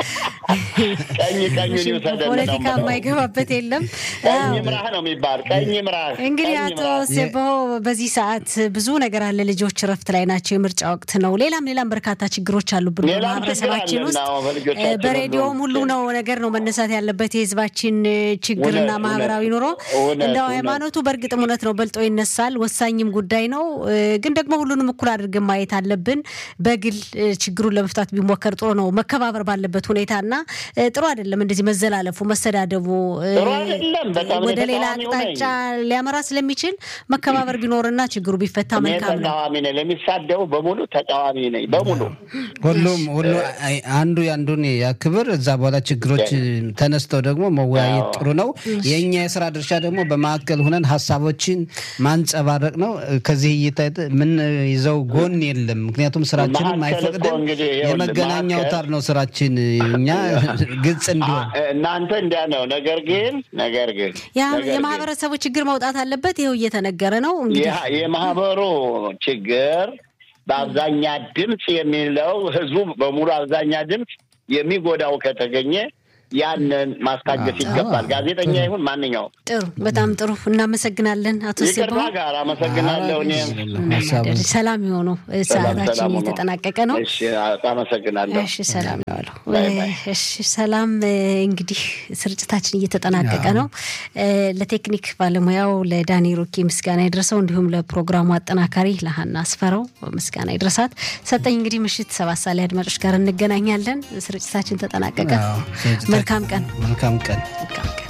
ቀኝ ቀኙን ይውሰደን ነው ፖለቲካ የምለው። የማይገባበት የለም። ቀኝ አዎ። ምራህ ነው የሚባል ቀኝ ምራህ። እንግዲህ ቀኝ አቶ ምራህ። ሴቦ በዚህ ሰዓት ብዙ ነገር አለ። ልጆች እረፍት ላይ ናቸው። የምርጫ ወቅት ነው። ሌላም ሌላም በርካታ ችግሮች አሉብን ሌላም በማህበረሰባችን ችግር ውስጥ አለና በልጆቻችን እ፣ በሬዲዮም ሁሉ ሁሉ ነው ነገር ነው መነሳት ያለበት የህዝባችን እ፣ ችግርና እውነት፣ ማህበራዊ ኑሮ እውነት፣ እንደው እውነት። ሃይማኖቱ በእርግጥም እውነት ነው በልጦ ይነሳል። ወሳኝም ጉዳይ ነው። እ፣ ግን ደግሞ ሁሉንም እኩል አድርገን ማየት አለብን። በግል እ፣ ችግሩን ለመፍታት ቢሞከር ጥሩ ነው። መከባበር ባለበት ሁኔታ እና እ፣ ጥሩ አይደለም እንደዚህ መዘላለፉ፣ መሰዳደቡ እ፣ ጥሩ አይደለም። በጣም ወደ እኔ ሌላ ተቃዋሚው ነኝ። አቅጣጫ ሊያመራ ስለሚችል መከባበር ቢኖርና ችግሩ ቢፈታ እኔ መልካም ነው። ተቃዋሚ ነኝ። ለሚሳደቡ በሙሉ ተቃዋሚ ነኝ። በሙሉ ሁሉም ሁሉ አይ- አንዱ የአንዱን ያክብር። እዛ በኋላ ችግሮች ተነስተው ደግሞ መወያየት ጥሩ ነው። የእኛ የስራ ድርሻ ደግሞ በማዕከል ሁነን ሀሳቦችን ማንጸባረቅ ነው። ከዚህ እይታ ምን ይዘው ጎን የለም። ምክንያቱም ስራችንም ማዕከል እኮ አይፈቅድም። እንግዲህ ይኸውልህ፣ የመገናኛ ማዕከል- አውታር ነው ስራችን። እኛ ግልጽ እንዲሆን አ- እናንተ እንዲያ ነው። ነገር ግን ነገር ግን ያ ነገር ግን የማህበረሰቡ ችግር መውጣት አለበት። ይኸው እየተነገረ ነው እንግዲህ የ- የማህበሩ ችግር በአብዛኛ ድምፅ የሚለው ህዝቡ በሙሉ አብዛኛ ድምፅ የሚጎዳው ከተገኘ ያንን ማስታገስ ይገባል። ጋዜጠኛ ይሁን ማንኛውም። ጥሩ፣ በጣም ጥሩ። እናመሰግናለን አቶ ሴቦ። ይቅርታ ጋር አመሰግናለሁ። እኔም ሀሳቡ ሰላም የሆኑ ሰዓታችን ሰላም ነው። እየተጠናቀቀ ነው። እሺ፣ አመሰግናለሁ። እሺ ሰላም ነው አለው። ባይ ባይ። እሺ ሰላም። እንግዲህ ስርጭታችን እየተጠናቀቀ ነው። ለቴክኒክ ባለሙያው ለዳኒ ሮኬ ምስጋና ይድረሰው፣ እንዲሁም ለፕሮግራሙ አጠናካሪ ለሀና አስፈረው ምስጋና ይድረሳት። ሰጠኝ እንግዲህ ምሽት ሰባት ሰዓት ላይ አድማጮች ጋር እንገናኛለን። ስርጭታችን ተጠናቀቀ። አዎ፣ ስርጭታችን- መልካም ቀን። መልካም ቀን መልካም ቀን